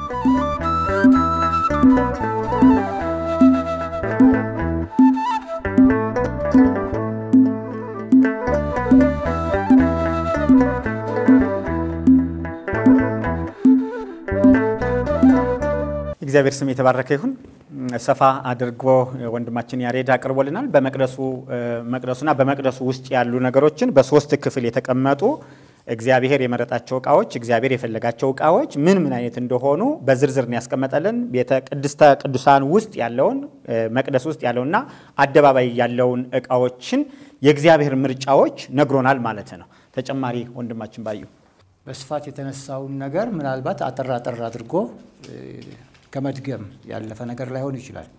እግዚአብሔር ስም የተባረከ ይሁን። ሰፋ አድርጎ ወንድማችን ያሬድ አቅርቦልናል። በመቅደሱ መቅደሱና በመቅደሱ ውስጥ ያሉ ነገሮችን በሶስት ክፍል የተቀመጡ እግዚአብሔር የመረጣቸው እቃዎች፣ እግዚአብሔር የፈለጋቸው እቃዎች ምን ምን አይነት እንደሆኑ በዝርዝር ነው ያስቀመጠልን። ቤተ ቅድስተ ቅዱሳን ውስጥ ያለውን መቅደስ ውስጥ ያለውና አደባባይ ያለውን እቃዎችን የእግዚአብሔር ምርጫዎች ነግሮናል ማለት ነው። ተጨማሪ ወንድማችን ባዩ በስፋት የተነሳውን ነገር ምናልባት አጠር አጠር አድርጎ ከመድገም ያለፈ ነገር ላይሆን ይችላል።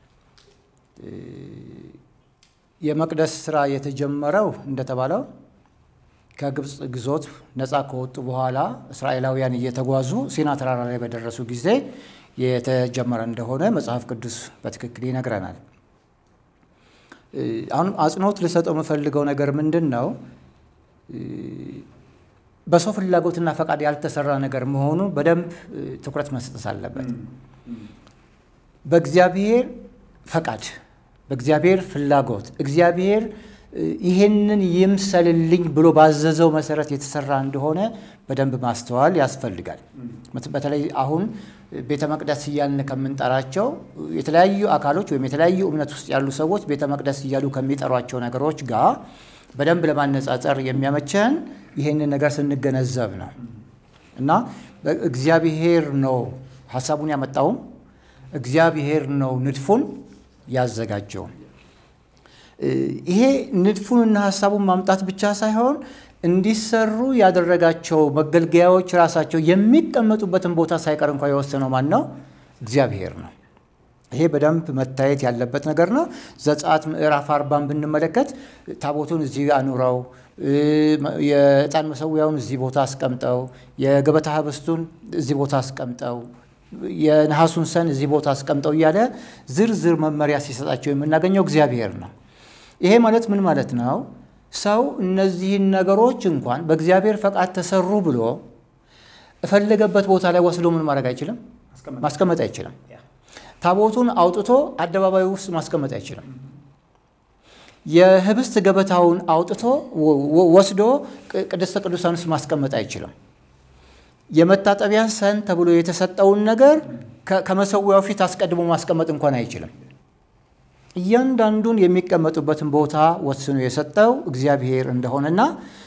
የመቅደስ ስራ የተጀመረው እንደተባለው ከግብፅ ግዞት ነፃ ከወጡ በኋላ እስራኤላውያን እየተጓዙ ሲና ተራራ ላይ በደረሱ ጊዜ የተጀመረ እንደሆነ መጽሐፍ ቅዱስ በትክክል ይነግረናል። አሁን አጽንኦት ልሰጠው የምፈልገው ነገር ምንድን ነው? በሰው ፍላጎትና ፈቃድ ያልተሰራ ነገር መሆኑ በደንብ ትኩረት መስጠት አለበት። በእግዚአብሔር ፈቃድ፣ በእግዚአብሔር ፍላጎት እግዚአብሔር ይሄንን ይምሰልልኝ ብሎ ባዘዘው መሰረት የተሰራ እንደሆነ በደንብ ማስተዋል ያስፈልጋል። በተለይ አሁን ቤተ መቅደስ እያልን ከምንጠራቸው የተለያዩ አካሎች ወይም የተለያዩ እምነት ውስጥ ያሉ ሰዎች ቤተ መቅደስ እያሉ ከሚጠሯቸው ነገሮች ጋር በደንብ ለማነጻጸር የሚያመቸን ይህንን ነገር ስንገነዘብ ነው እና እግዚአብሔር ነው ሀሳቡን ያመጣውም እግዚአብሔር ነው ንድፉን ያዘጋጀው። ይሄ ንድፉንና ሀሳቡን ማምጣት ብቻ ሳይሆን እንዲሰሩ ያደረጋቸው መገልገያዎች ራሳቸው የሚቀመጡበትን ቦታ ሳይቀር እንኳ የወሰነው ማን ነው? እግዚአብሔር ነው። ይሄ በደንብ መታየት ያለበት ነገር ነው። ዘጸአት ምዕራፍ አርባን ብንመለከት ታቦቱን እዚህ አኑረው፣ የዕጣን መሰዊያውን እዚህ ቦታ አስቀምጠው፣ የገበታ ህብስቱን እዚህ ቦታ አስቀምጠው፣ የነሐሱን ሰን እዚህ ቦታ አስቀምጠው እያለ ዝርዝር መመሪያ ሲሰጣቸው የምናገኘው እግዚአብሔር ነው። ይሄ ማለት ምን ማለት ነው? ሰው እነዚህን ነገሮች እንኳን በእግዚአብሔር ፈቃድ ተሰሩ ብሎ እፈለገበት ቦታ ላይ ወስዶ ምን ማድረግ አይችልም፣ ማስቀመጥ አይችልም። ታቦቱን አውጥቶ አደባባዩ ውስጥ ማስቀመጥ አይችልም። የህብስት ገበታውን አውጥቶ ወስዶ ቅድስተ ቅዱሳን ውስጥ ማስቀመጥ አይችልም። የመታጠቢያ ሰን ተብሎ የተሰጠውን ነገር ከመሰዊያው ፊት አስቀድሞ ማስቀመጥ እንኳን አይችልም። እያንዳንዱን የሚቀመጡበትን ቦታ ወስኖ የሰጠው እግዚአብሔር እንደሆነና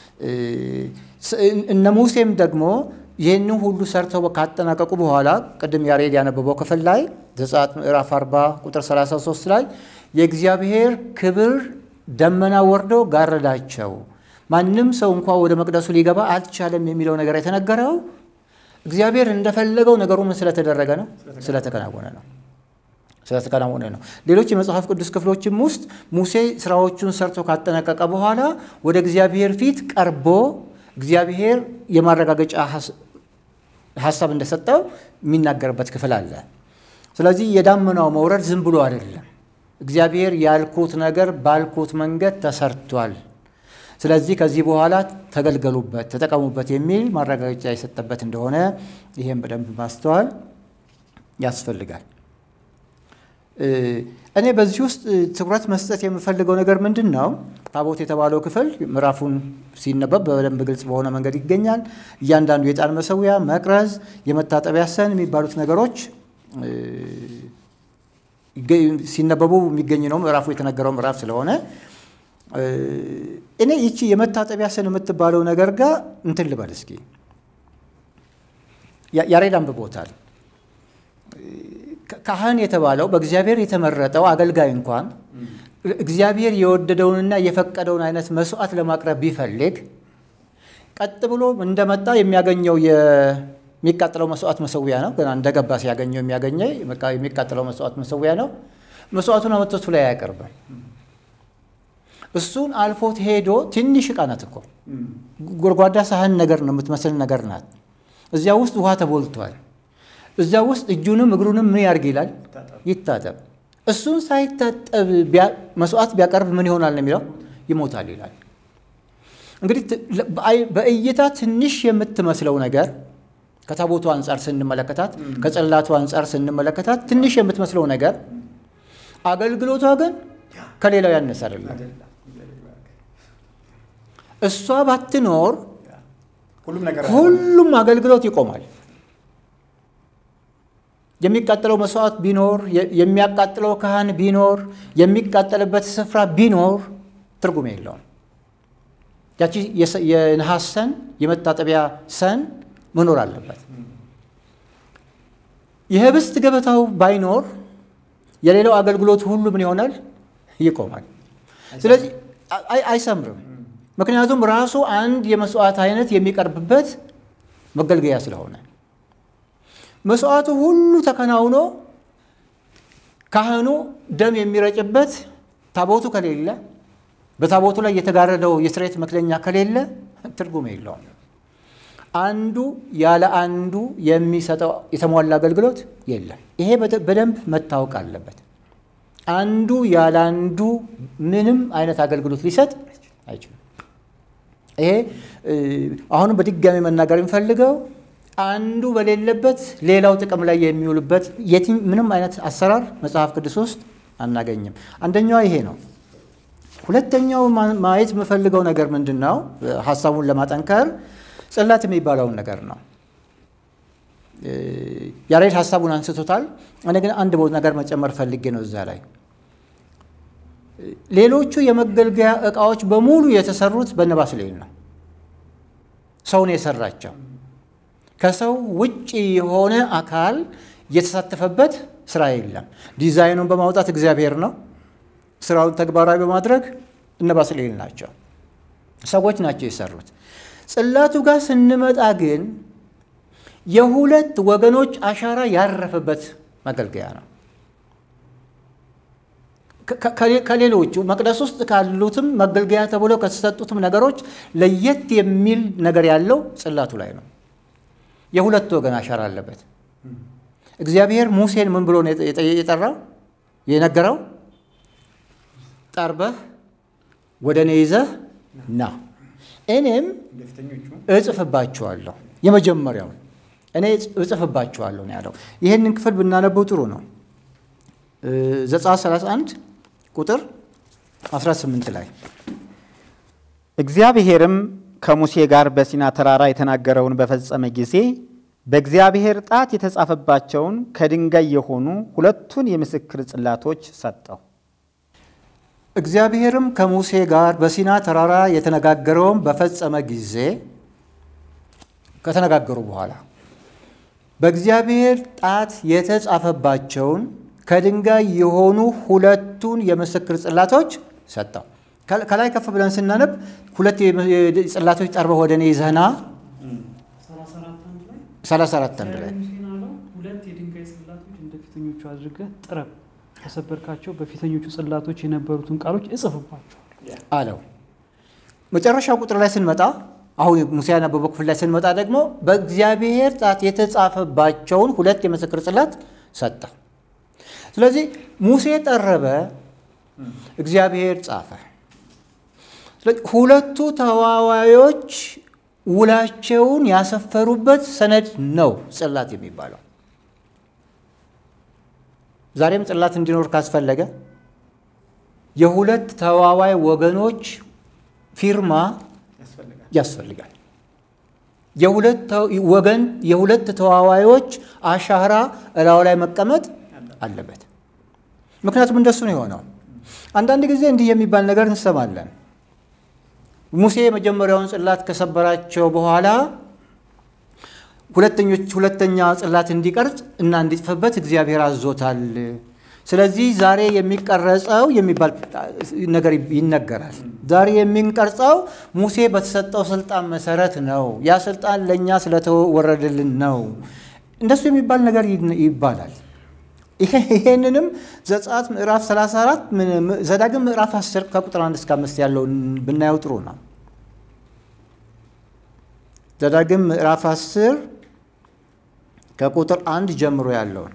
እነ ሙሴም ደግሞ ይህንን ሁሉ ሰርተው ካጠናቀቁ በኋላ ቅድም ያሬድ ያነበበው ክፍል ላይ ዘጸአት ምዕራፍ 40 ቁጥር 33 ላይ የእግዚአብሔር ክብር ደመና ወርዶ ጋረዳቸው፣ ማንም ሰው እንኳ ወደ መቅደሱ ሊገባ አልቻለም የሚለው ነገር የተነገረው እግዚአብሔር እንደፈለገው ነገሩ ምን ስለተደረገ ነው? ስለተከናወነ ነው ስለተከናወነ ነው። ሌሎች የመጽሐፍ ቅዱስ ክፍሎችም ውስጥ ሙሴ ስራዎቹን ሰርቶ ካጠናቀቀ በኋላ ወደ እግዚአብሔር ፊት ቀርቦ እግዚአብሔር የማረጋገጫ ሀሳብ እንደሰጠው የሚናገርበት ክፍል አለ። ስለዚህ የዳመናው መውረድ ዝም ብሎ አይደለም። እግዚአብሔር ያልኩት ነገር ባልኩት መንገድ ተሰርቷል። ስለዚህ ከዚህ በኋላ ተገልገሉበት፣ ተጠቀሙበት የሚል ማረጋገጫ የሰጠበት እንደሆነ ይህም በደንብ ማስተዋል ያስፈልጋል። እኔ በዚህ ውስጥ ትኩረት መስጠት የምፈልገው ነገር ምንድን ነው? ታቦት የተባለው ክፍል ምዕራፉን ሲነበብ በደንብ ግልጽ በሆነ መንገድ ይገኛል። እያንዳንዱ የዕጣን መሰዊያ፣ መቅረዝ፣ የመታጠቢያ ሰን የሚባሉት ነገሮች ሲነበቡ የሚገኝ ነው። ምዕራፉ የተነገረው ምዕራፍ ስለሆነ እኔ ይቺ የመታጠቢያ ሰን የምትባለው ነገር ጋር እንትን ልበል እስኪ። ያሬድ አንብቦታል። ካህን የተባለው በእግዚአብሔር የተመረጠው አገልጋይ እንኳን እግዚአብሔር የወደደውንና የፈቀደውን አይነት መስዋዕት ለማቅረብ ቢፈልግ ቀጥ ብሎ እንደመጣ የሚያገኘው የሚቃጠለው መስዋዕት መሰዊያ ነው። ገና እንደገባ ሲያገኘው የሚያገኘው የሚቃጠለው መስዋዕት መሰዊያ ነው። መስዋዕቱን አመቶቱ ላይ አያቀርብም። እሱን አልፎት ሄዶ ትንሽ ዕቃ ናት እኮ ጎድጓዳ ሳህን ነገር ነው የምትመስል ነገር ናት። እዚያ ውስጥ ውሃ ተቦልቷል። እዚያ ውስጥ እጁንም እግሩንም ምን ያርግ ይላል? ይታጠብ። እሱን ሳይታጠብ መስዋዕት ቢያቀርብ ምን ይሆናል ነው የሚለው? ይሞታል ይላል። እንግዲህ በእይታ ትንሽ የምትመስለው ነገር ከታቦቱ አንጻር ስንመለከታት፣ ከጽላቱ አንጻር ስንመለከታት ትንሽ የምትመስለው ነገር አገልግሎቷ ግን ከሌላው ያነሰ አይደለም። እሷ ባትኖር ሁሉም ነገር ሁሉም አገልግሎት ይቆማል። የሚቃጠለው መስዋዕት ቢኖር የሚያቃጥለው ካህን ቢኖር የሚቃጠልበት ስፍራ ቢኖር ትርጉም የለውም። ያቺ የነሐስ ሰን የመታጠቢያ ሰን መኖር አለበት። የህብስት ገበታው ባይኖር የሌላው አገልግሎት ሁሉ ምን ይሆናል? ይቆማል። ስለዚህ አይሰምርም። ምክንያቱም ራሱ አንድ የመስዋዕት አይነት የሚቀርብበት መገልገያ ስለሆነ መስዋዕቱ ሁሉ ተከናውኖ ካህኑ ደም የሚረጭበት ታቦቱ ከሌለ በታቦቱ ላይ የተጋረደው የስርየት መክደኛ ከሌለ ትርጉም የለውም። አንዱ ያለ አንዱ የሚሰጠው የተሟላ አገልግሎት የለም። ይሄ በደንብ መታወቅ አለበት። አንዱ ያለ አንዱ ምንም አይነት አገልግሎት ሊሰጥ አይችልም። ይሄ አሁንም በድጋሚ መናገር የሚፈልገው አንዱ በሌለበት ሌላው ጥቅም ላይ የሚውልበት ምንም አይነት አሰራር መጽሐፍ ቅዱስ ውስጥ አናገኝም። አንደኛዋ ይሄ ነው። ሁለተኛው ማየት የምፈልገው ነገር ምንድን ነው? ሀሳቡን ለማጠንከር ጽላት የሚባለውን ነገር ነው። ያሬድ ሀሳቡን አንስቶታል። እኔ ግን አንድ ነገር መጨመር ፈልጌ ነው እዛ ላይ ሌሎቹ የመገልገያ እቃዎች በሙሉ የተሰሩት በነባስሌን ነው። ሰውን የሰራቸው ከሰው ውጭ የሆነ አካል የተሳተፈበት ስራ የለም። ዲዛይኑን በማውጣት እግዚአብሔር ነው። ስራውን ተግባራዊ በማድረግ እነ ባስሌል ናቸው፣ ሰዎች ናቸው የሰሩት። ጽላቱ ጋር ስንመጣ ግን የሁለት ወገኖች አሻራ ያረፈበት መገልገያ ነው። ከሌሎቹ መቅደስ ውስጥ ካሉትም መገልገያ ተብሎ ከተሰጡትም ነገሮች ለየት የሚል ነገር ያለው ጽላቱ ላይ ነው። የሁለት ወገን አሻራ አለበት። እግዚአብሔር ሙሴን ምን ብሎ ነው የጠራው የነገረው? ጠርበህ ወደ እኔ ይዘህ ና እኔም እጽፍባችኋለሁ። የመጀመሪያው እኔ እጽፍባችኋለሁ ነው ያለው። ይህንን ክፍል ብናነበው ጥሩ ነው። ዘጸአት 31 ቁጥር 18 ላይ እግዚአብሔርም ከሙሴ ጋር በሲና ተራራ የተናገረውን በፈጸመ ጊዜ በእግዚአብሔር ጣት የተጻፈባቸውን ከድንጋይ የሆኑ ሁለቱን የምስክር ጽላቶች ሰጠው። እግዚአብሔርም ከሙሴ ጋር በሲና ተራራ የተነጋገረውን በፈጸመ ጊዜ ከተነጋገሩ በኋላ በእግዚአብሔር ጣት የተጻፈባቸውን ከድንጋይ የሆኑ ሁለቱን የምስክር ጽላቶች ሰጠው። ከላይ ከፍ ብለን ስናነብ ሁለት ጽላቶች ጠርበህ ወደ እኔ ይዘህና 34 አንድ ላይ ሁለት የድንጋይ ጽላቶች እንደ ፊተኞቹ አድርገህ ጥረብ፣ ከሰበርካቸው በፊተኞቹ ጽላቶች የነበሩትን ቃሎች እጽፍባቸዋል አለው። መጨረሻው ቁጥር ላይ ስንመጣ አሁን ሙሴ ያነበበው ክፍል ላይ ስንመጣ ደግሞ በእግዚአብሔር ጣት የተጻፈባቸውን ሁለት የምስክር ጽላት ሰጠ። ስለዚህ ሙሴ ጠረበ፣ እግዚአብሔር ጻፈ። ሁለቱ ተዋዋዮች ውላቸውን ያሰፈሩበት ሰነድ ነው ጽላት የሚባለው። ዛሬም ጽላት እንዲኖር ካስፈለገ የሁለት ተዋዋይ ወገኖች ፊርማ ያስፈልጋል። የሁለት ወገን የሁለት ተዋዋዮች አሻራ እላው ላይ መቀመጥ አለበት። ምክንያቱም እንደሱ ነው የሆነው። አንዳንድ ጊዜ እንዲህ የሚባል ነገር እንሰማለን። ሙሴ የመጀመሪያውን ጽላት ከሰበራቸው በኋላ ሁለተኞች ሁለተኛ ጽላት እንዲቀርጽ እና እንዲጽፍበት እግዚአብሔር አዞታል። ስለዚህ ዛሬ የሚቀረጸው የሚባል ነገር ይነገራል። ዛሬ የሚንቀርጸው ሙሴ በተሰጠው ስልጣን መሰረት ነው። ያ ስልጣን ለእኛ ስለተወረደልን ነው። እንደሱ የሚባል ነገር ይባላል። ይሄንንም ዘጸአት ምዕራፍ 34 ዘዳግም ምዕራፍ 10 ከቁጥር 1 እስከ 5 ያለውን ብናየው ጥሩ ነው። ዘዳግም ምዕራፍ 10 ከቁጥር አንድ ጀምሮ ያለውን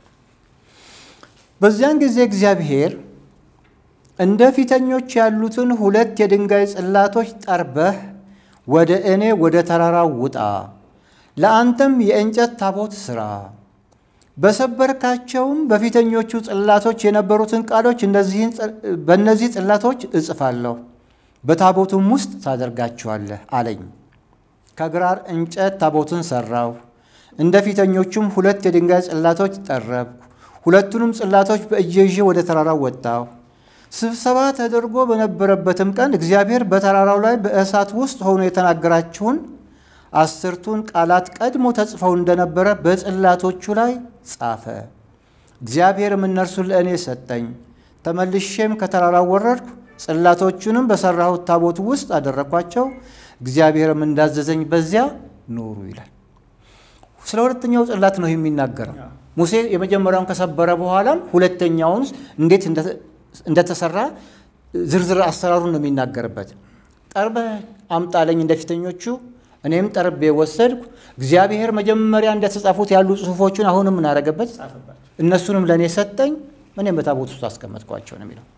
በዚያን ጊዜ እግዚአብሔር እንደ ፊተኞች ያሉትን ሁለት የድንጋይ ጽላቶች ጠርበህ ወደ እኔ ወደ ተራራው ውጣ፣ ለአንተም የእንጨት ታቦት ሥራ በሰበርካቸውም በፊተኞቹ ጽላቶች የነበሩትን ቃሎች በእነዚህ ጽላቶች እጽፋለሁ፣ በታቦቱም ውስጥ ታደርጋቸዋለህ አለኝ። ከግራር እንጨት ታቦትን ሠራሁ፣ እንደ ፊተኞቹም ሁለት የድንጋይ ጽላቶች ጠረብኩ። ሁለቱንም ጽላቶች በእጄ ይዤ ወደ ተራራው ወጣሁ። ስብሰባ ተደርጎ በነበረበትም ቀን እግዚአብሔር በተራራው ላይ በእሳት ውስጥ ሆኖ የተናገራችሁን አስርቱን ቃላት ቀድሞ ተጽፈው እንደነበረ በጽላቶቹ ላይ ጻፈ። እግዚአብሔርም እነርሱን ለእኔ ሰጠኝ። ተመልሼም ከተራራው ወረድኩ፣ ጽላቶቹንም በሠራሁት ታቦት ውስጥ አደረግኳቸው። እግዚአብሔርም እንዳዘዘኝ በዚያ ኖሩ ይላል። ስለ ሁለተኛው ጽላት ነው የሚናገረው። ሙሴ የመጀመሪያውን ከሰበረ በኋላም ሁለተኛውን እንዴት እንደተሰራ ዝርዝር አሰራሩን ነው የሚናገርበት። ጠርበህ አምጣለኝ እንደ ፊተኞቹ እኔም ጠርቤ ወሰድኩ። እግዚአብሔር መጀመሪያ እንደተጻፉት ያሉ ጽሑፎቹን አሁንም እናደረገበት እነሱንም ለእኔ ሰጠኝ፣ እኔም በታቦት ውስጥ አስቀመጥኳቸው ነው የሚለው።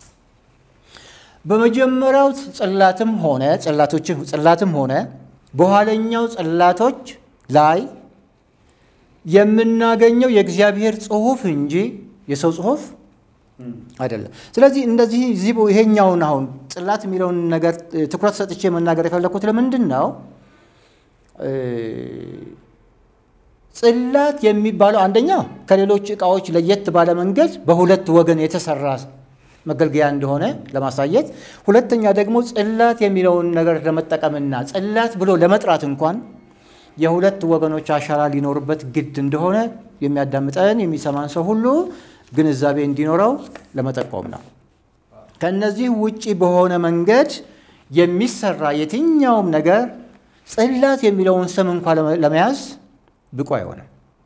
በመጀመሪያው ጽላትም ሆነ ጽላትም ሆነ በኋለኛው ጽላቶች ላይ የምናገኘው የእግዚአብሔር ጽሑፍ እንጂ የሰው ጽሑፍ አይደለም። ስለዚህ እንደዚህ ይሄኛውን አሁን ጽላት የሚለውን ነገር ትኩረት ሰጥቼ መናገር የፈለግኩት ለምንድን ነው? ጽላት የሚባለው አንደኛ ከሌሎች ዕቃዎች ለየት ባለ መንገድ በሁለት ወገን የተሰራ መገልገያ እንደሆነ ለማሳየት፣ ሁለተኛ ደግሞ ጽላት የሚለውን ነገር ለመጠቀምና ጽላት ብሎ ለመጥራት እንኳን የሁለት ወገኖች አሻራ ሊኖርበት ግድ እንደሆነ የሚያዳምጠን የሚሰማን ሰው ሁሉ ግንዛቤ እንዲኖረው ለመጠቆም ነው። ከእነዚህ ውጪ በሆነ መንገድ የሚሰራ የትኛውም ነገር ጽላት የሚለውን ስም እንኳ ለመያዝ ብቁ አይሆንም።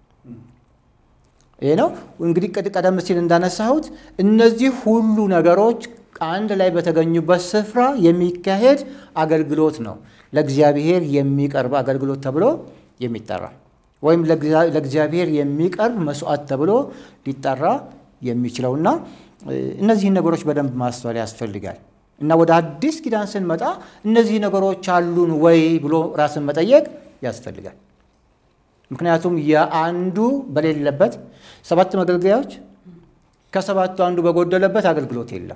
ይህ ነው እንግዲህ ቀደም ሲል እንዳነሳሁት እነዚህ ሁሉ ነገሮች አንድ ላይ በተገኙበት ስፍራ የሚካሄድ አገልግሎት ነው ለእግዚአብሔር የሚቀርብ አገልግሎት ተብሎ የሚጠራ ወይም ለእግዚአብሔር የሚቀርብ መስዋዕት ተብሎ ሊጠራ የሚችለውና እነዚህን ነገሮች በደንብ ማስተዋል ያስፈልጋል። እና ወደ አዲስ ኪዳን ስንመጣ እነዚህ ነገሮች አሉን ወይ ብሎ ራስን መጠየቅ ያስፈልጋል። ምክንያቱም የአንዱ በሌለበት ሰባት መገልገያዎች ከሰባቱ አንዱ በጎደለበት አገልግሎት የለም።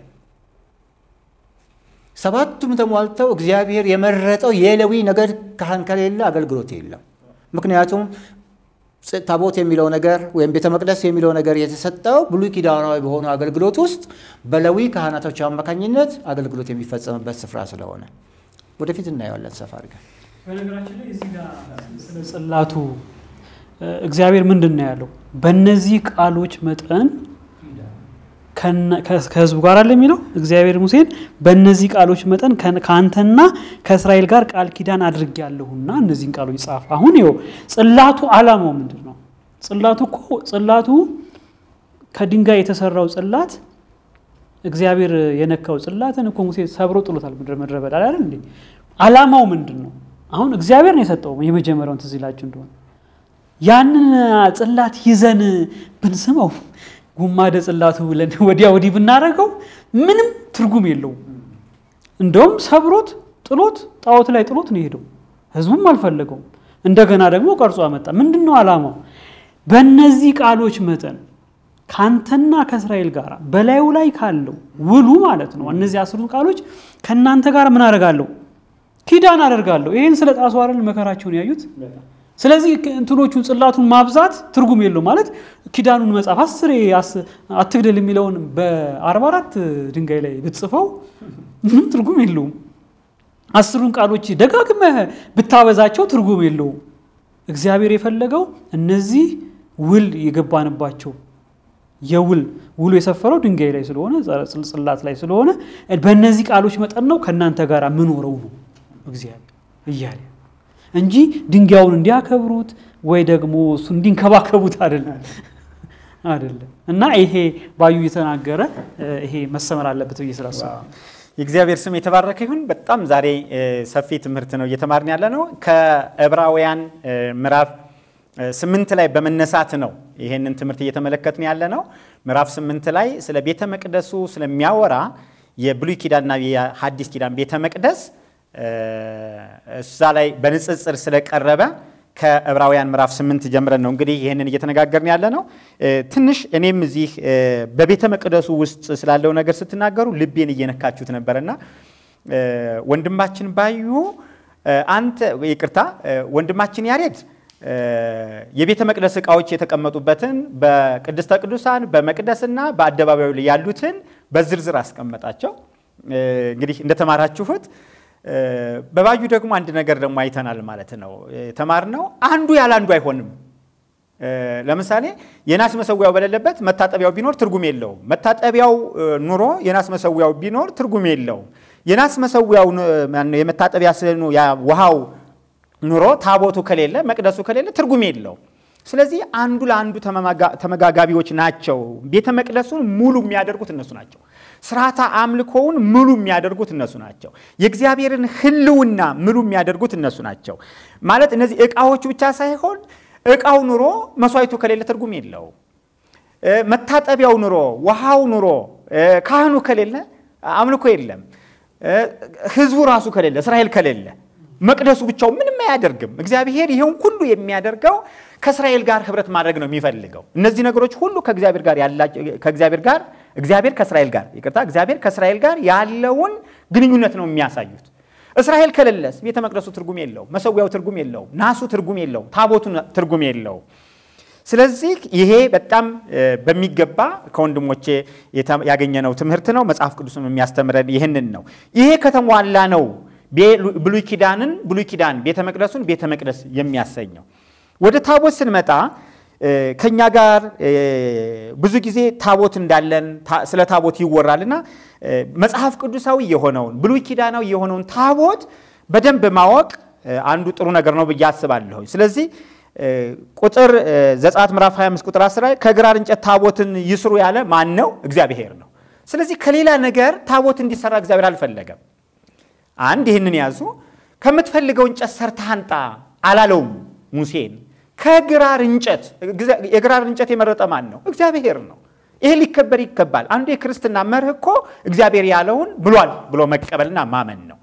ሰባቱም ተሟልተው እግዚአብሔር የመረጠው የሌዊ ነገድ ካህን ከሌለ አገልግሎት የለም። ምክንያቱም ታቦት የሚለው ነገር ወይም ቤተ መቅደስ የሚለው ነገር የተሰጠው ብሉይ ኪዳናዊ በሆኑ አገልግሎት ውስጥ በሌዊ ካህናቶች አማካኝነት አገልግሎት የሚፈጸምበት ስፍራ ስለሆነ ወደፊት እናየዋለን ሰፋ አድርገን። በነገራችን ላይ እዚህ ጋር ስለ ጽላቱ እግዚአብሔር ምንድን ነው ያለው? በእነዚህ ቃሎች መጠን ከህዝቡ ጋር አለ የሚለው እግዚአብሔር ሙሴን በእነዚህ ቃሎች መጠን ከአንተና ከእስራኤል ጋር ቃል ኪዳን አድርጌያለሁና እነዚህን ቃሎች ጻፍ። አሁን ይኸው ጽላቱ ዓላማው ምንድን ነው? ጽላቱ እኮ ጽላቱ ከድንጋይ የተሰራው ጽላት እግዚአብሔር የነካው ጽላትን እኮ ሙሴ ሰብሮ ጥሎታል ምድረ በዳ አይደል እንዴ? ዓላማው ምንድን ነው? አሁን እግዚአብሔር ነው የሰጠው የመጀመሪያውን ትዝ ይላችሁ እንደሆነ ያንን ጽላት ይዘን ብንስመው ጉማደ ጽላቱ ብለን ወዲያ ወዲህ ብናደርገው ምንም ትርጉም የለውም። እንደውም ሰብሮት ጥሎት ጣዖት ላይ ጥሎት ነው የሄደው። ህዝቡም አልፈለገውም። እንደገና ደግሞ ቀርጾ አመጣ። ምንድን ነው ዓላማው? በእነዚህ ቃሎች መጠን ከአንተና ከእስራኤል ጋር በላዩ ላይ ካለው ውሉ ማለት ነው። እነዚህ አስሩ ቃሎች ከእናንተ ጋር ምን አደርጋለሁ? ኪዳን አደርጋለሁ። ይህን ስለ ጣሱ አይደል መከራቸውን ያዩት። ስለዚህ እንትኖቹን ጽላቱን ማብዛት ትርጉም የለው ማለት ኪዳኑን መጽሐፍ አስሬ አትግደል የሚለውን በአርባ አራት ድንጋይ ላይ ብትጽፈው ምንም ትርጉም የለውም። አስሩን ቃሎች ደጋግመህ ብታበዛቸው ትርጉም የለውም። እግዚአብሔር የፈለገው እነዚህ ውል የገባንባቸው የውል ውሉ የሰፈረው ድንጋይ ላይ ስለሆነ ጽላት ላይ ስለሆነ በእነዚህ ቃሎች መጠን ነው ከእናንተ ጋር ምኖረው ነው እግዚአብሔር እያለ እንጂ ድንጋዩን እንዲያከብሩት ወይ ደግሞ እሱ እንዲንከባከቡት አይደለም አይደለም። እና ይሄ ባዩ የተናገረ ይሄ መሰመር አለበት ብዬ ስላሰብኩ የእግዚአብሔር ስም የተባረከ ይሁን። በጣም ዛሬ ሰፊ ትምህርት ነው እየተማርን ያለ ነው። ከዕብራውያን ምዕራፍ ስምንት ላይ በመነሳት ነው ይሄንን ትምህርት እየተመለከትን ያለ ነው። ምዕራፍ ስምንት ላይ ስለ ቤተ መቅደሱ ስለሚያወራ የብሉይ ኪዳንና የሐዲስ ኪዳን ቤተ መቅደስ እዛ ላይ በንጽጽር ስለቀረበ ከዕብራውያን ምዕራፍ ስምንት ጀምረን ነው እንግዲህ ይህንን እየተነጋገርን ያለ ነው። ትንሽ እኔም እዚህ በቤተ መቅደሱ ውስጥ ስላለው ነገር ስትናገሩ ልቤን እየነካችሁት ነበርና ወንድማችን ባዩ አንተ ይቅርታ፣ ወንድማችን ያሬድ የቤተ መቅደስ ዕቃዎች የተቀመጡበትን በቅድስተ ቅዱሳን በመቅደስና በአደባባዩ ላይ ያሉትን በዝርዝር አስቀመጣቸው። እንግዲህ እንደተማራችሁት በባዩ ደግሞ አንድ ነገር ደግሞ አይተናል ማለት ነው። የተማርነው አንዱ ያለ አንዱ አይሆንም። ለምሳሌ የናስ መሰዊያው በሌለበት መታጠቢያው ቢኖር ትርጉም የለውም። መታጠቢያው ኑሮ የናስ መሰዊያው ቢኖር ትርጉም የለውም። የናስ መሰዊያው የመታጠቢያ ስኑ ውሃው ኑሮ ታቦቱ ከሌለ መቅደሱ ከሌለ ትርጉም የለውም። ስለዚህ አንዱ ለአንዱ ተመጋጋቢዎች ናቸው። ቤተ መቅደሱን ሙሉ የሚያደርጉት እነሱ ናቸው። ስርዓተ አምልኮውን ሙሉ የሚያደርጉት እነሱ ናቸው። የእግዚአብሔርን ሕልውና ሙሉ የሚያደርጉት እነሱ ናቸው። ማለት እነዚህ ዕቃዎቹ ብቻ ሳይሆን ዕቃው ኑሮ መስዋዕቱ ከሌለ ትርጉም የለውም። መታጠቢያው ኑሮ ውሃው ኑሮ ካህኑ ከሌለ አምልኮ የለም። ሕዝቡ ራሱ ከሌለ እስራኤል ከሌለ መቅደሱ ብቻው ምንም አያደርግም። እግዚአብሔር ይሄን ሁሉ የሚያደርገው ከእስራኤል ጋር ህብረት ማድረግ ነው የሚፈልገው። እነዚህ ነገሮች ሁሉ ከእግዚአብሔር ጋር ያላቸው ከእግዚአብሔር ጋር እግዚአብሔር ከእስራኤል ጋር ይቅርታ፣ እግዚአብሔር ከእስራኤል ጋር ያለውን ግንኙነት ነው የሚያሳዩት። እስራኤል ከሌለስ ቤተ መቅደሱ ትርጉም የለውም፣ መሰዊያው ትርጉም የለውም፣ ናሱ ትርጉም የለውም፣ ታቦቱ ትርጉም የለውም። ስለዚህ ይሄ በጣም በሚገባ ከወንድሞቼ ያገኘነው ትምህርት ነው። መጽሐፍ ቅዱስም የሚያስተምረን ይህንን ነው። ይሄ ከተሟላ ነው ብሉይ ኪዳንን ብሉይ ኪዳን ቤተ መቅደሱን ቤተ መቅደስ የሚያሰኘው። ወደ ታቦት ስንመጣ ከኛ ጋር ብዙ ጊዜ ታቦት እንዳለን ስለ ታቦት ይወራልና መጽሐፍ ቅዱሳዊ የሆነውን ብሉይ ኪዳናዊ የሆነውን ታቦት በደንብ ማወቅ አንዱ ጥሩ ነገር ነው ብዬ አስባለሁ። ስለዚህ ቁጥር ዘጸአት ምዕራፍ 25 ቁጥር 10 ላይ ከግራር እንጨት ታቦትን ይስሩ ያለ ማን ነው? እግዚአብሔር ነው። ስለዚህ ከሌላ ነገር ታቦት እንዲሰራ እግዚአብሔር አልፈለገም። አንድ ይህንን ያዙ። ከምትፈልገው እንጨት ሰርተህ አንጣ አላለውም ሙሴን። ከግራር እንጨት የግራር እንጨት የመረጠ ማን ነው? እግዚአብሔር ነው። ይሄ ሊከበር ይገባል። አንዱ የክርስትና መርህ እኮ እግዚአብሔር ያለውን ብሏል ብሎ መቀበልና ማመን ነው።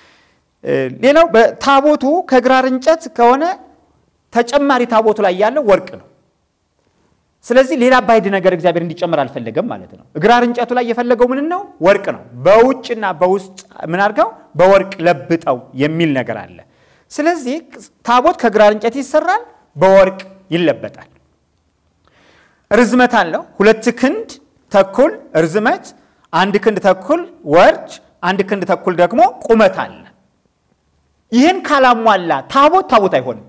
ሌላው በታቦቱ ከግራር እንጨት ከሆነ ተጨማሪ ታቦቱ ላይ ያለው ወርቅ ነው። ስለዚህ ሌላ ባይድ ነገር እግዚአብሔር እንዲጨምር አልፈለገም ማለት ነው። ግራር እንጨቱ ላይ የፈለገው ምን ነው? ወርቅ ነው። በውጭና በውስጥ ምን አድርገው በወርቅ ለብጠው የሚል ነገር አለ። ስለዚህ ታቦት ከግራር እንጨት ይሰራል፣ በወርቅ ይለበጣል። ርዝመት አለው። ሁለት ክንድ ተኩል ርዝመት፣ አንድ ክንድ ተኩል ወርድ፣ አንድ ክንድ ተኩል ደግሞ ቁመት አለ። ይህን ካላሟላ ታቦት ታቦት አይሆንም።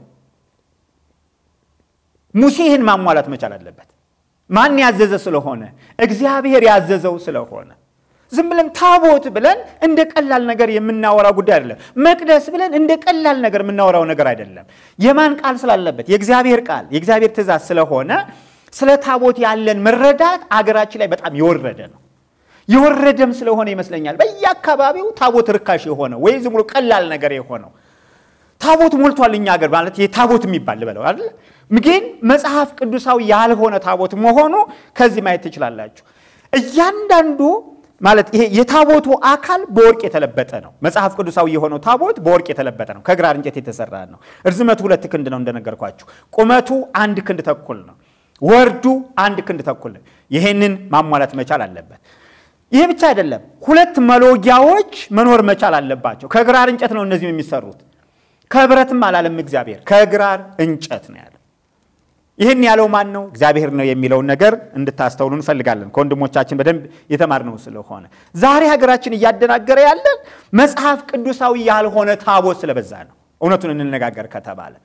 ሙሴ ይህን ማሟላት መቻል አለበት። ማን ያዘዘ ስለሆነ? እግዚአብሔር ያዘዘው ስለሆነ። ዝም ብለን ታቦት ብለን እንደ ቀላል ነገር የምናወራው ጉዳይ አይደለም። መቅደስ ብለን እንደ ቀላል ነገር የምናወራው ነገር አይደለም። የማን ቃል ስላለበት? የእግዚአብሔር ቃል የእግዚአብሔር ትእዛዝ ስለሆነ ስለ ታቦት ያለን መረዳት አገራችን ላይ በጣም የወረደ ነው። የወረደም ስለሆነ ይመስለኛል በየአካባቢው ታቦት ርካሽ የሆነ ወይ ዝም ብሎ ቀላል ነገር የሆነው ታቦት ሞልቷል። እኛ ሀገር ማለት ታቦት የሚባል ልበለው አይደል? ግን መጽሐፍ ቅዱሳዊ ያልሆነ ታቦት መሆኑ ከዚህ ማየት ትችላላችሁ። እያንዳንዱ ማለት ይሄ የታቦቱ አካል በወርቅ የተለበጠ ነው። መጽሐፍ ቅዱሳዊ የሆነው ታቦት በወርቅ የተለበጠ ነው። ከግራር እንጨት የተሰራ ነው። እርዝመቱ ሁለት ክንድ ነው እንደነገርኳችሁ። ቁመቱ አንድ ክንድ ተኩል ነው። ወርዱ አንድ ክንድ ተኩል ነው። ይሄንን ማሟላት መቻል አለበት። ይሄ ብቻ አይደለም፣ ሁለት መሎጊያዎች መኖር መቻል አለባቸው። ከግራር እንጨት ነው እነዚህም የሚሰሩት ከብረትም አላለም እግዚአብሔር፣ ከግራር እንጨት ነው ያለው። ይህን ያለው ማን ነው? እግዚአብሔር ነው የሚለውን ነገር እንድታስተውሉ እንፈልጋለን። ከወንድሞቻችን በደንብ የተማርነው ስለሆነ ዛሬ ሀገራችን እያደናገረ ያለን መጽሐፍ ቅዱሳዊ ያልሆነ ታቦት ስለበዛ ነው። እውነቱን እንነጋገር ከተባለ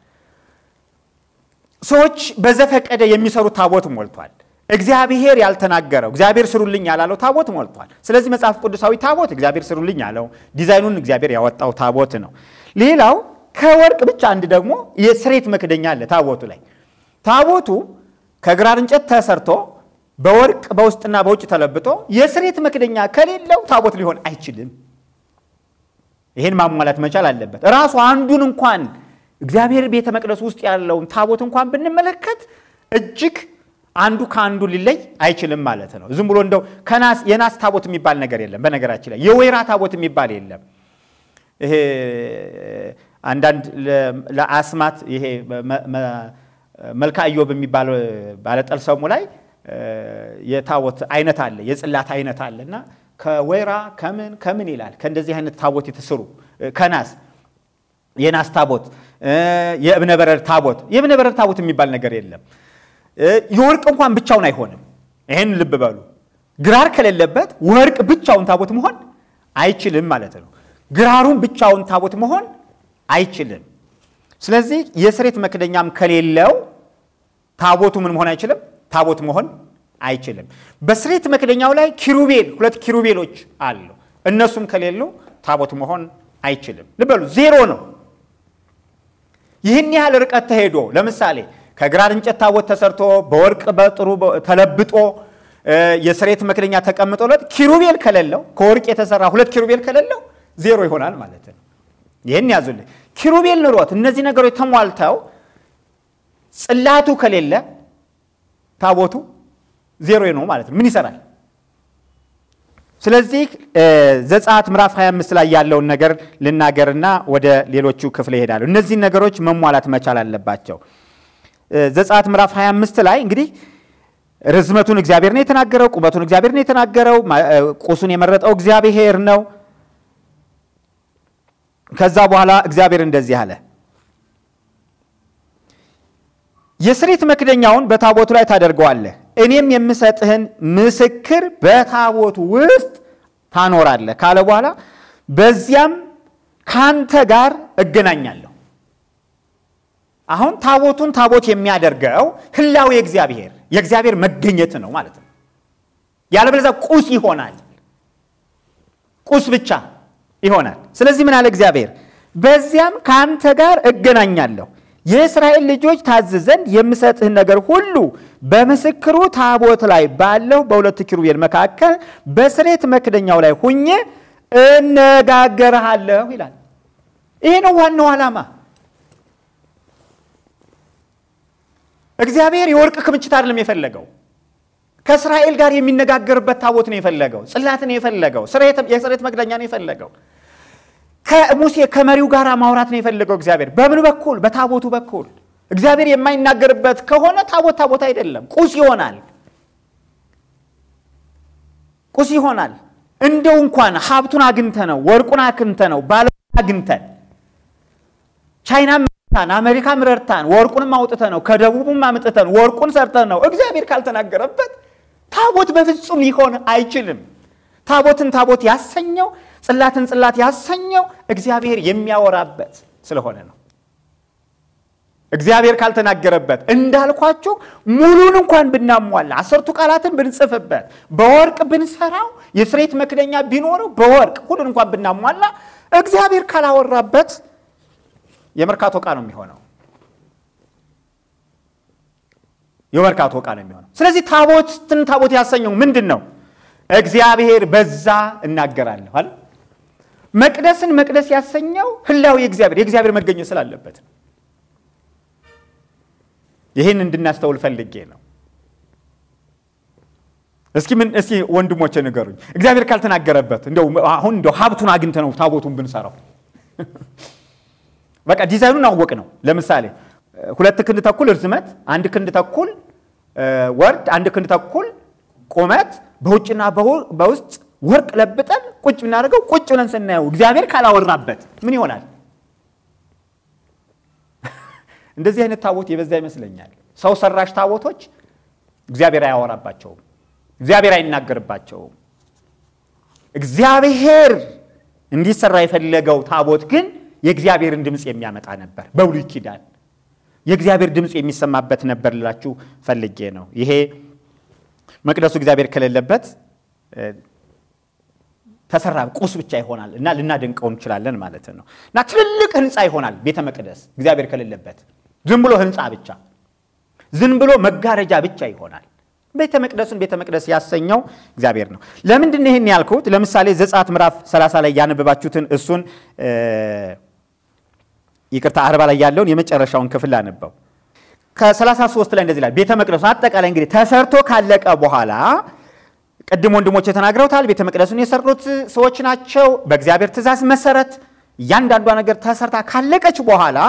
ሰዎች በዘፈቀደ የሚሰሩት ታቦት ሞልቷል። እግዚአብሔር ያልተናገረው እግዚአብሔር ስሩልኝ ያላለው ታቦት ሞልቷል። ስለዚህ መጽሐፍ ቅዱሳዊ ታቦት እግዚአብሔር ስሩልኝ ያለው ዲዛይኑን እግዚአብሔር ያወጣው ታቦት ነው። ሌላው ከወርቅ ብቻ አንድ ደግሞ የስሬት መክደኛ አለ ታቦቱ ላይ። ታቦቱ ከግራር እንጨት ተሰርቶ በወርቅ በውስጥና በውጭ ተለብጦ የስሬት መክደኛ ከሌለው ታቦት ሊሆን አይችልም። ይህን ማሟላት መቻል አለበት። ራሱ አንዱን እንኳን እግዚአብሔር ቤተ መቅደስ ውስጥ ያለውን ታቦት እንኳን ብንመለከት እጅግ አንዱ ከአንዱ ሊለይ አይችልም ማለት ነው። ዝም ብሎ እንደው ከናስ የናስ ታቦት የሚባል ነገር የለም። በነገራችን ላይ የወይራ ታቦት የሚባል የለም። ይሄ አንዳንድ ለአስማት ይሄ መልካ ኢዮብ የሚባለው ባለጠልሰሙ ላይ የታቦት አይነት አለ፣ የጽላት አይነት አለ እና ከወይራ ከምን ከምን ይላል ከእንደዚህ አይነት ታቦት የተሰሩ ከናስ የናስ ታቦት፣ የእብነ በረድ ታቦት። የእብነ በረድ ታቦት የሚባል ነገር የለም። የወርቅ እንኳን ብቻውን አይሆንም። ይህን ልብ በሉ። ግራር ከሌለበት ወርቅ ብቻውን ታቦት መሆን አይችልም ማለት ነው። ግራሩን ብቻውን ታቦት መሆን አይችልም። ስለዚህ የስሬት መክደኛም ከሌለው ታቦቱ ምን መሆን አይችልም? ታቦት መሆን አይችልም። በስሬት መክደኛው ላይ ኪሩቤል ሁለት ኪሩቤሎች አሉ። እነሱም ከሌሉ ታቦት መሆን አይችልም። ልበሉ ዜሮ ነው። ይህን ያህል ርቀት ተሄዶ ለምሳሌ ከግራር እንጨት ታቦት ተሰርቶ በወርቅ በጥሩ ተለብጦ የስሬት መክደኛ ተቀምጦለት ኪሩቤል ከሌለው ከወርቅ የተሰራ ሁለት ኪሩቤል ከሌለው ዜሮ ይሆናል ማለት ነው። ይህን ያዙልኝ። ኪሩቤል ኑሮት እነዚህ ነገሮች ተሟልተው ጽላቱ ከሌለ ታቦቱ ዜሮ ነው ማለት ነው። ምን ይሰራል? ስለዚህ ዘጸአት ምዕራፍ 25 ላይ ያለውን ነገር ልናገርና ወደ ሌሎቹ ክፍል ይሄዳሉ። እነዚህን ነገሮች መሟላት መቻል አለባቸው። ዘጸአት ምዕራፍ 25 ላይ እንግዲህ ርዝመቱን እግዚአብሔር ነው የተናገረው፣ ቁመቱን እግዚአብሔር ነው የተናገረው፣ ቁሱን የመረጠው እግዚአብሔር ነው። ከዛ በኋላ እግዚአብሔር እንደዚህ አለ፣ የስሬት መክደኛውን በታቦቱ ላይ ታደርገዋለህ፣ እኔም የምሰጥህን ምስክር በታቦቱ ውስጥ ታኖራለህ ካለ በኋላ በዚያም ካንተ ጋር እገናኛለሁ። አሁን ታቦቱን ታቦት የሚያደርገው ህላዌ እግዚአብሔር የእግዚአብሔር መገኘት ነው ማለት ነው። ያለበለዚያ ቁስ ይሆናል፣ ቁስ ብቻ ይሆናል። ስለዚህ ምን አለ እግዚአብሔር? በዚያም ከአንተ ጋር እገናኛለሁ የእስራኤል ልጆች ታዝ ዘንድ የምሰጥህን ነገር ሁሉ በምስክሩ ታቦት ላይ ባለው በሁለት ኪሩቤል መካከል በስሬት መክደኛው ላይ ሁኜ እነጋገርሃለሁ ይላል። ይሄ ነው ዋናው ዓላማ። እግዚአብሔር የወርቅ ክምችት አይደለም የፈለገው። ከእስራኤል ጋር የሚነጋገርበት ታቦት ነው የፈለገው። ጽላት ነው የፈለገው። የስሬት መክደኛ ነው የፈለገው። ከሙሴ ከመሪው ጋር ማውራት ነው የፈለገው እግዚአብሔር። በምን በኩል? በታቦቱ በኩል። እግዚአብሔር የማይናገርበት ከሆነ ታቦት ታቦት አይደለም፣ ቁስ ይሆናል። ቁስ ይሆናል። እንደው እንኳን ሀብቱን አግኝተ ነው ወርቁን አግኝተ ነው ባለ አግኝተን ቻይናም ረድታን አሜሪካም ረድታን ወርቁንም አውጥተ ነው ከደቡብም አምጥተን ወርቁን ሰርተን ነው እግዚአብሔር ካልተናገረበት ታቦት በፍጹም ሊሆን አይችልም። ታቦትን ታቦት ያሰኘው ጽላትን ጽላት ያሰኘው እግዚአብሔር የሚያወራበት ስለሆነ ነው። እግዚአብሔር ካልተናገረበት እንዳልኳችሁ ሙሉን እንኳን ብናሟላ አስርቱ ቃላትን ብንጽፍበት በወርቅ ብንሰራው የስሬት መክደኛ ቢኖረው በወርቅ ሁሉን እንኳን ብናሟላ እግዚአብሔር ካላወራበት የመርካቶ ዕቃ ነው የሚሆነው። የመርካቶ ዕቃ ነው የሚሆነው። ስለዚህ ታቦትን ታቦት ያሰኘው ምንድን ነው? እግዚአብሔር በዛ እናገራለሁ አለ። መቅደስን መቅደስ ያሰኘው ህላዊ የእግዚአብሔር የእግዚአብሔር መገኘት ስላለበት ነው። ይህን እንድናስተውል ፈልጌ ነው። እስኪ ምን እስኪ ወንድሞቼ ንገሩኝ፣ እግዚአብሔር ካልተናገረበት እንደው አሁን እንደው ሀብቱን አግኝተ ነው ታቦቱን ብንሰራው በቃ ዲዛይኑን አወቅ ነው። ለምሳሌ ሁለት ክንድ ተኩል እርዝመት፣ አንድ ክንድ ተኩል ወርድ፣ አንድ ክንድ ተኩል ቁመት በውጭና በውስጥ ወርቅ ለብጠን ቁጭ ብናደርገው ቁጭ ብለን ስናየው እግዚአብሔር ካላወራበት ምን ይሆናል? እንደዚህ አይነት ታቦት የበዛ ይመስለኛል። ሰው ሰራሽ ታቦቶች እግዚአብሔር አያወራባቸውም፣ እግዚአብሔር አይናገርባቸውም። እግዚአብሔር እንዲሰራ የፈለገው ታቦት ግን የእግዚአብሔርን ድምፅ የሚያመጣ ነበር። በብሉይ ኪዳን የእግዚአብሔር ድምፅ የሚሰማበት ነበር ልላችሁ ፈልጌ ነው። ይሄ መቅደሱ እግዚአብሔር ከሌለበት ተሰራ ቁስ ብቻ ይሆናል እና ልናደንቀው እንችላለን ማለት ነው። እና ትልልቅ ህንፃ ይሆናል ቤተ መቅደስ እግዚአብሔር ከሌለበት ዝም ብሎ ህንፃ ብቻ፣ ዝም ብሎ መጋረጃ ብቻ ይሆናል። ቤተ መቅደሱን ቤተ መቅደስ ያሰኘው እግዚአብሔር ነው። ለምንድን ነው ይህን ያልኩት? ለምሳሌ ዘጸአት ምዕራፍ 30 ላይ ያነበባችሁትን እሱን ይቅርታ አርባ ላይ ያለውን የመጨረሻውን ክፍል አነበው። ከ33 ላይ እንደዚህ ይላል። ቤተ መቅደሱ አጠቃላይ እንግዲህ ተሰርቶ ካለቀ በኋላ ቅድም ወንድሞች ተናግረውታል። ቤተ መቅደሱን የሰሩት ሰዎች ናቸው። በእግዚአብሔር ትእዛዝ መሰረት እያንዳንዷ ነገር ተሰርታ ካለቀች በኋላ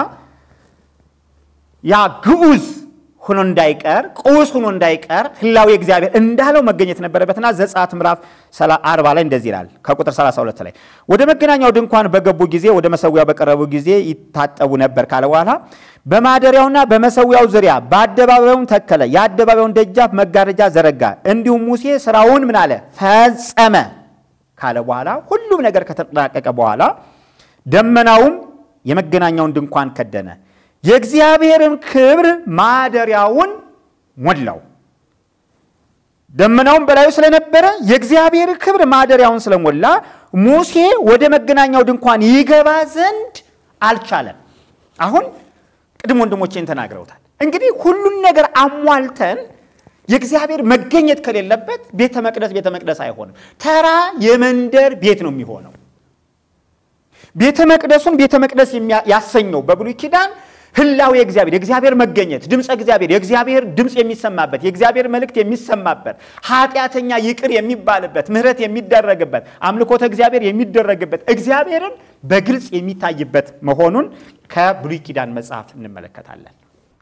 ያ ግዑዝ ሆኖ እንዳይቀር ቁስ ሆኖ እንዳይቀር ህላዊ እግዚአብሔር እንዳለው መገኘት ነበረበትና ዘጸአት ምዕራፍ 40 ላይ እንደዚህ ይላል ከቁጥር 32 ላይ ወደ መገናኛው ድንኳን በገቡ ጊዜ ወደ መሰዊያው በቀረቡ ጊዜ ይታጠቡ ነበር ካለ በኋላ በማደሪያውና በመሰዊያው ዙሪያ በአደባባዩም ተከለ የአደባባዩን ደጃፍ መጋረጃ ዘረጋ እንዲሁም ሙሴ ስራውን ምን አለ ፈጸመ ካለ በኋላ ሁሉም ነገር ከተጠናቀቀ በኋላ ደመናውም የመገናኛውን ድንኳን ከደነ የእግዚአብሔርን ክብር ማደሪያውን ሞላው። ደመናውን በላዩ ስለነበረ የእግዚአብሔር ክብር ማደሪያውን ስለሞላ ሙሴ ወደ መገናኛው ድንኳን ይገባ ዘንድ አልቻለም። አሁን ቅድም ወንድሞቼን ተናግረውታል። እንግዲህ ሁሉን ነገር አሟልተን የእግዚአብሔር መገኘት ከሌለበት ቤተ መቅደስ ቤተ መቅደስ አይሆንም። ተራ የመንደር ቤት ነው የሚሆነው። ቤተ መቅደሱን ቤተ መቅደስ ያሰኘው በብሉይ ኪዳን ህላዊ እግዚአብሔር የእግዚአብሔር መገኘት ድምፀ እግዚአብሔር የእግዚአብሔር ድምፅ የሚሰማበት የእግዚአብሔር መልእክት የሚሰማበት ኃጢአተኛ ይቅር የሚባልበት ምሕረት የሚደረግበት አምልኮተ እግዚአብሔር የሚደረግበት እግዚአብሔርን በግልጽ የሚታይበት መሆኑን ከብሉይ ኪዳን መጽሐፍ እንመለከታለን።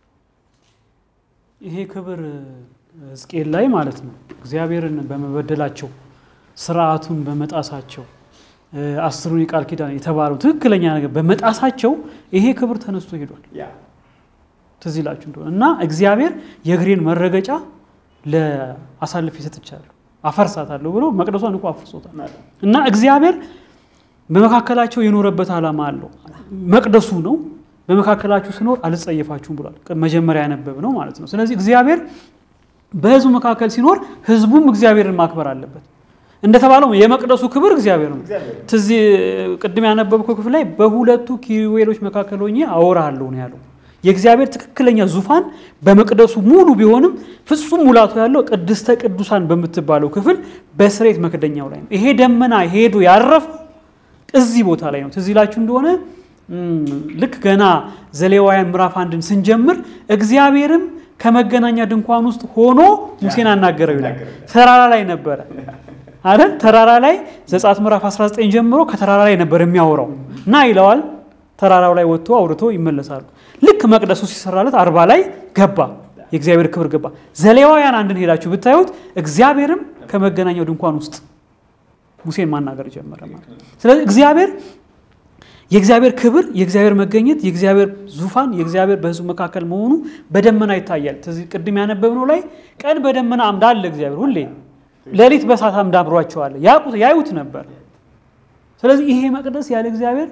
ይሄ ክብር ሕዝቅኤል ላይ ማለት ነው እግዚአብሔርን በመበደላቸው ስርዓቱን በመጣሳቸው አስሩን የቃል ኪዳን የተባለው ትክክለኛ ነገር በመጣሳቸው ይሄ ክብር ተነስቶ ሄዷል። ትዝ ይላችሁ እንደሆነ እና እግዚአብሔር የእግሬን መረገጫ ለአሳልፌ ሰጥቻለሁ አፈርሳታለሁ ብሎ መቅደሷን እኮ አፍርሶታል። እና እግዚአብሔር በመካከላቸው የኖረበት ዓላማ አለው። መቅደሱ ነው። በመካከላችሁ ስኖር አልጸየፋችሁም ብሏል። መጀመሪያ ያነበብ ነው ማለት ነው። ስለዚህ እግዚአብሔር በህዝቡ መካከል ሲኖር ህዝቡም እግዚአብሔርን ማክበር አለበት። እንደተባለው የመቅደሱ ክብር እግዚአብሔር ነው። ትዝ ቅድም ያነበብከው ክፍል ላይ በሁለቱ ኪሩቤሎች መካከል ሆኜ አወራለሁ ነው ያለው። የእግዚአብሔር ትክክለኛ ዙፋን በመቅደሱ ሙሉ ቢሆንም ፍጹም ሙላቱ ያለው ቅድስተ ቅዱሳን በምትባለው ክፍል በስሬት መክደኛው ላይ ነው። ይሄ ደመና ሄዶ ያረፈው እዚህ ቦታ ላይ ነው። ትዝ ይላችሁ እንደሆነ ልክ ገና ዘሌዋውያን ምዕራፍ አንድን ስንጀምር እግዚአብሔርም ከመገናኛ ድንኳን ውስጥ ሆኖ ሙሴን አናገረው ይላል። ተራራ ላይ ነበረ አይደል? ተራራ ላይ ዘጸአት ምዕራፍ 19 ጀምሮ ከተራራ ላይ ነበር የሚያወራው እና ይለዋል። ተራራው ላይ ወጥቶ አውርቶ ይመለሳሉ። ልክ መቅደሱ ሲሰራለት አርባ ላይ ገባ፣ የእግዚአብሔር ክብር ገባ። ዘሌዋውያን አንድን ሄዳችሁ ብታዩት እግዚአብሔርም ከመገናኛው ድንኳን ውስጥ ሙሴን ማናገር ጀመረ ማለት ነው። ስለዚህ እግዚአብሔር የእግዚአብሔር ክብር፣ የእግዚአብሔር መገኘት፣ የእግዚአብሔር ዙፋን፣ የእግዚአብሔር በሕዝቡ መካከል መሆኑ በደመና ይታያል። ቅድም ያነበብነው ላይ ቀን በደመና አምድ አለ እግዚአብሔር ሁሌ፣ ሌሊት በእሳት አምድ አብሯቸዋል። ያዩት ነበር። ስለዚህ ይሄ መቅደስ ያለ እግዚአብሔር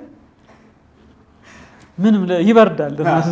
ምንም ይበርዳል።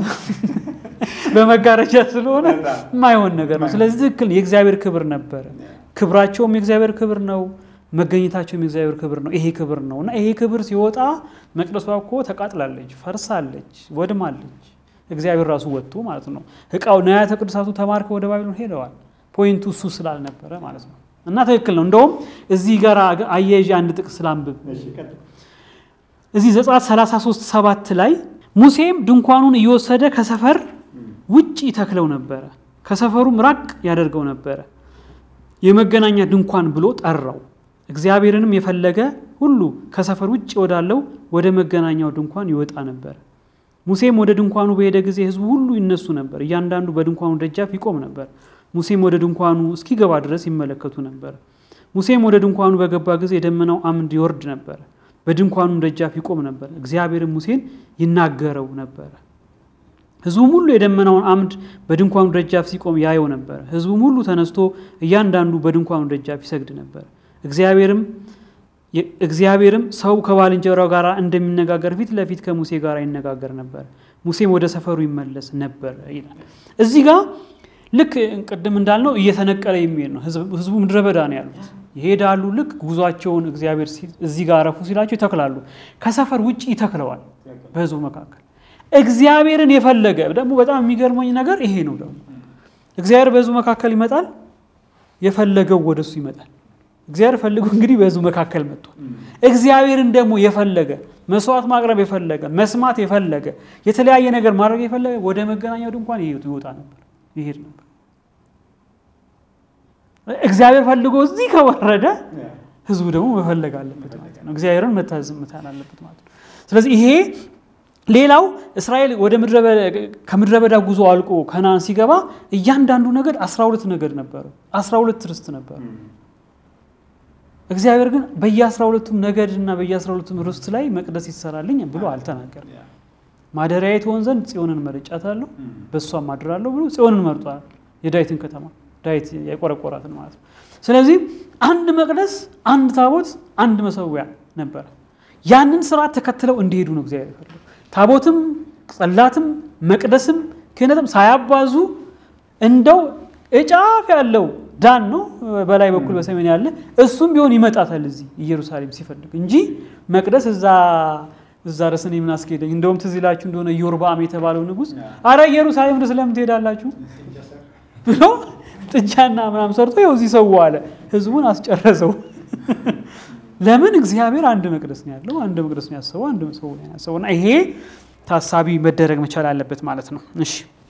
በመጋረጃ ስለሆነ የማይሆን ነገር ነው። ስለዚህ ትክክል የእግዚአብሔር ክብር ነበረ። ክብራቸውም የእግዚአብሔር ክብር ነው። መገኘታቸውም የእግዚአብሔር ክብር ነው። ይሄ ክብር ነው እና ይሄ ክብር ሲወጣ መቅደሷ እኮ ተቃጥላለች፣ ፈርሳለች፣ ወድማለች። እግዚአብሔር ራሱ ወጥቶ ማለት ነው። እቃው ንዋያተ ቅዱሳቱ ተማርከው ወደ ባቢሎን ሄደዋል። ፖይንቱ እሱ ስላልነበረ ማለት ነው። እና ትክክል ነው። እንደውም እዚህ ጋር አያይዤ አንድ ጥቅስ ላንብብ። እዚህ ዘጸአት 33 ሰባት ላይ ሙሴም ድንኳኑን እየወሰደ ከሰፈር ውጭ ይተክለው ነበረ፣ ከሰፈሩም ራቅ ያደርገው ነበረ። የመገናኛ ድንኳን ብሎ ጠራው። እግዚአብሔርንም የፈለገ ሁሉ ከሰፈር ውጭ ወዳለው ወደ መገናኛው ድንኳን ይወጣ ነበር። ሙሴም ወደ ድንኳኑ በሄደ ጊዜ ሕዝቡ ሁሉ ይነሱ ነበር፣ እያንዳንዱ በድንኳኑ ደጃፍ ይቆም ነበር። ሙሴም ወደ ድንኳኑ እስኪገባ ድረስ ይመለከቱ ነበር። ሙሴም ወደ ድንኳኑ በገባ ጊዜ የደመናው አምድ ይወርድ ነበር፣ በድንኳኑም ደጃፍ ይቆም ነበር። እግዚአብሔርም ሙሴን ይናገረው ነበር። ሕዝቡም ሁሉ የደመናውን አምድ በድንኳኑ ደጃፍ ሲቆም ያየው ነበር። ሕዝቡም ሁሉ ተነስቶ እያንዳንዱ በድንኳኑ ደጃፍ ይሰግድ ነበር። እግዚአብሔርም እግዚአብሔርም ሰው ከባልንጀራው ጋር እንደሚነጋገር ፊት ለፊት ከሙሴ ጋር ይነጋገር ነበር። ሙሴም ወደ ሰፈሩ ይመለስ ነበር ይላል። እዚህ ጋር ልክ ቅድም እንዳልነው እየተነቀለ የሚሄድ ነው። ህዝቡ ምድረ በዳ ነው ያሉት። ይሄዳሉ። ልክ ጉዟቸውን እግዚአብሔር እዚህ ጋር አረፉ ሲላቸው ይተክላሉ። ከሰፈር ውጭ ይተክለዋል በህዝቡ መካከል። እግዚአብሔርን የፈለገ ደግሞ በጣም የሚገርመኝ ነገር ይሄ ነው። ደግሞ እግዚአብሔር በህዝቡ መካከል ይመጣል፣ የፈለገው ወደሱ ይመጣል። እግዚአብሔር ፈልጎ እንግዲህ በህዝቡ መካከል መጥቷል። እግዚአብሔርን ደግሞ የፈለገ መስዋዕት ማቅረብ የፈለገ መስማት የፈለገ የተለያየ ነገር ማድረግ የፈለገ ወደ መገናኛው ድንኳን ይወጣ ነበር፣ ይሄድ ነበር። እግዚአብሔር ፈልጎ እዚህ ከወረደ ህዝቡ ደግሞ መፈለግ አለበት ማለት ነው። እግዚአብሔርን መታዘዝ መቻል አለበት ማለት ነው። ስለዚህ ይሄ ሌላው እስራኤል ወደ ከምድረ በዳ ጉዞ አልቆ ከነዓን ሲገባ እያንዳንዱ ነገድ 12 ነገድ ነበረ፣ 12 ርስት ነበረ። እግዚአብሔር ግን በየ12ቱም ነገድ እና በየ12ቱም ርስት ላይ መቅደስ ይሰራልኝ ብሎ አልተናገርም። ማደሪያዬ ትሆን ዘንድ ጽዮንን መርጫታለሁ፣ በእሷም አድራለሁ ብሎ ጽዮንን መርጧል። የዳዊትን ከተማ ዳዊት የቆረቆራትን ማለት ነው። ስለዚህ አንድ መቅደስ፣ አንድ ታቦት፣ አንድ መሰዊያ ነበረ። ያንን ስርዓት ተከትለው እንዲሄዱ ነው እግዚአብሔር የፈለገው። ታቦትም ጸላትም መቅደስም ክህነትም ሳያባዙ እንደው እጫፍ ያለው ዳን ነው በላይ በኩል በሰሜን ያለ እሱም ቢሆን ይመጣታል እዚህ ኢየሩሳሌም ሲፈልግ እንጂ መቅደስ እዛ እዛ ድረስ እኔ ምን አስኬደኝ። እንደውም ትዝ ይላችሁ እንደሆነ ኢዮርብዓም የተባለው ንጉሥ አረ ኢየሩሳሌም ድረስ ለምን ትሄዳላችሁ ብሎ ጥጃና ምናምን ሰርቶ ይኸው እዚህ ሰው አለ። ህዝቡን አስጨረሰው። ለምን እግዚአብሔር አንድ መቅደስ ነው ያለው፣ አንድ መቅደስ ነው ያሰበው፣ አንድ ሰው ነው ያሰበው እና ይሄ ታሳቢ መደረግ መቻል አለበት ማለት ነው። እሺ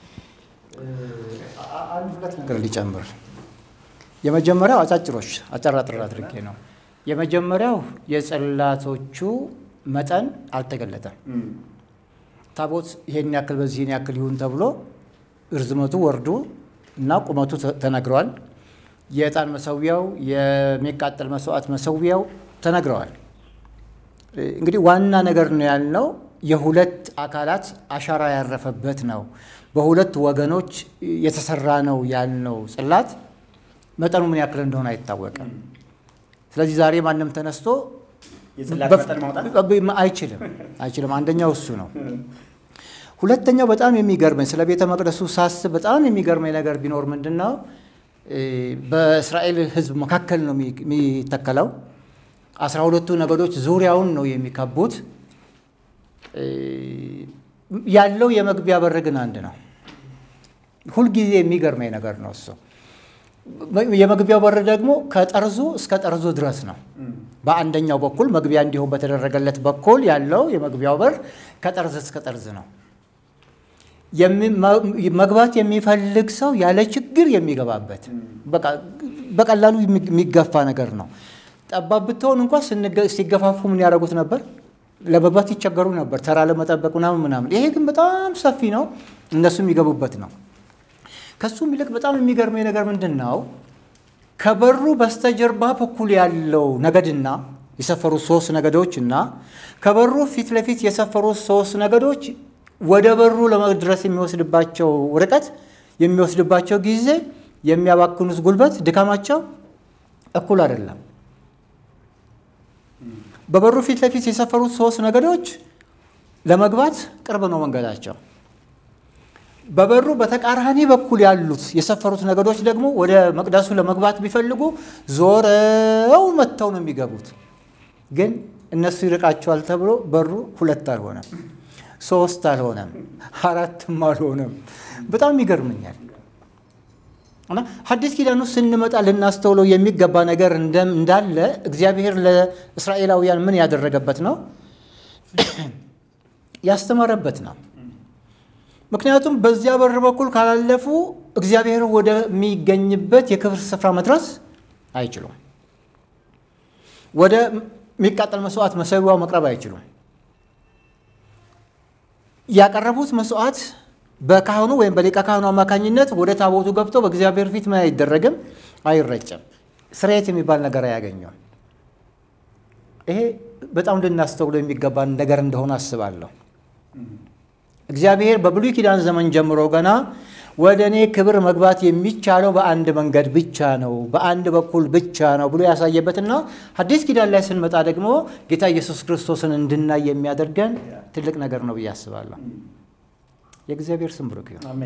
አንድ ሁለት ነገር ሊጨምር የመጀመሪያው አጫጭሮች አጠራጥር አድርጌ ነው። የመጀመሪያው የጽላቶቹ መጠን አልተገለጠም። ታቦት ይሄን ያክል በዚህን ያክል ይሁን ተብሎ እርዝመቱ ወርዱ እና ቁመቱ ተነግረዋል። የዕጣን መሰዊያው፣ የሚቃጠል መስዋዕት መሰዊያው ተነግረዋል። እንግዲህ ዋና ነገር ነው ያልነው የሁለት አካላት አሻራ ያረፈበት ነው። በሁለት ወገኖች የተሰራ ነው ያልነው ጽላት መጠኑ ምን ያክል እንደሆነ አይታወቅም። ስለዚህ ዛሬ ማንም ተነስቶ አይችልም አይችልም። አንደኛው እሱ ነው። ሁለተኛው በጣም የሚገርመኝ ስለ ቤተ መቅደሱ ሳስብ በጣም የሚገርመኝ ነገር ቢኖር ምንድን ነው በእስራኤል ሕዝብ መካከል ነው የሚተከለው። አስራ ሁለቱ ነገዶች ዙሪያውን ነው የሚከቡት። ያለው የመግቢያ በር ግን አንድ ነው። ሁልጊዜ የሚገርመኝ ነገር ነው እሱ። የመግቢያው በር ደግሞ ከጠርዙ እስከ ጠርዙ ድረስ ነው። በአንደኛው በኩል መግቢያ እንዲሆን በተደረገለት በኩል ያለው የመግቢያው በር ከጠርዝ እስከ ጠርዝ ነው። መግባት የሚፈልግ ሰው ያለ ችግር የሚገባበት በቀላሉ የሚገፋ ነገር ነው። ጠባብ ብትሆን እንኳ ሲገፋፉ ምን ያደርጉት ነበር? ለመግባት ይቸገሩ ነበር፣ ተራ ለመጠበቅ ምናምን ምናምን። ይሄ ግን በጣም ሰፊ ነው፣ እነሱ የሚገቡበት ነው። ከሱም ይልቅ በጣም የሚገርመኝ ነገር ምንድን ነው? ከበሩ በስተጀርባ በኩል ያለው ነገድና የሰፈሩት ሶስት ነገዶች እና ከበሩ ፊት ለፊት የሰፈሩት ሶስት ነገዶች ወደ በሩ ለመድረስ የሚወስድባቸው ርቀት፣ የሚወስድባቸው ጊዜ፣ የሚያባክኑት ጉልበት፣ ድካማቸው እኩል አይደለም። በበሩ ፊት ለፊት የሰፈሩት ሶስት ነገዶች ለመግባት ቅርብ ነው መንገዳቸው። በበሩ በተቃራኒ በኩል ያሉት የሰፈሩት ነገዶች ደግሞ ወደ መቅደሱ ለመግባት ቢፈልጉ ዞረው መጥተው ነው የሚገቡት። ግን እነሱ ይርቃቸዋል ተብሎ በሩ ሁለት አልሆነም፣ ሶስት አልሆነም፣ አራትም አልሆነም። በጣም ይገርመኛል። እና ሐዲስ ኪዳን ውስጥ ስንመጣ ልናስተውለው የሚገባ ነገር እንዳለ እግዚአብሔር ለእስራኤላውያን ምን ያደረገበት ነው? ያስተማረበት ነው። ምክንያቱም በዚያ በር በኩል ካላለፉ እግዚአብሔር ወደሚገኝበት የክብር ስፍራ መድረስ አይችሉም። ወደ የሚቃጠል መስዋዕት መሰዊያው መቅረብ አይችሉም። ያቀረቡት መስዋዕት በካህኑ ወይም በሊቀ ካህኑ አማካኝነት ወደ ታቦቱ ገብቶ በእግዚአብሔር ፊት ምን አይደረግም፣ አይረጨም። ስርየት የሚባል ነገር አያገኘውም። ይሄ በጣም ልናስተውሎ የሚገባን ነገር እንደሆነ አስባለሁ። እግዚአብሔር በብሉይ ኪዳን ዘመን ጀምሮ ገና ወደ እኔ ክብር መግባት የሚቻለው በአንድ መንገድ ብቻ ነው፣ በአንድ በኩል ብቻ ነው ብሎ ያሳየበትና ሐዲስ ኪዳን ላይ ስንመጣ ደግሞ ጌታ ኢየሱስ ክርስቶስን እንድናይ የሚያደርገን ትልቅ ነገር ነው ብዬ አስባለሁ። የእግዚአብሔር ስም ብሩክ ይሁን።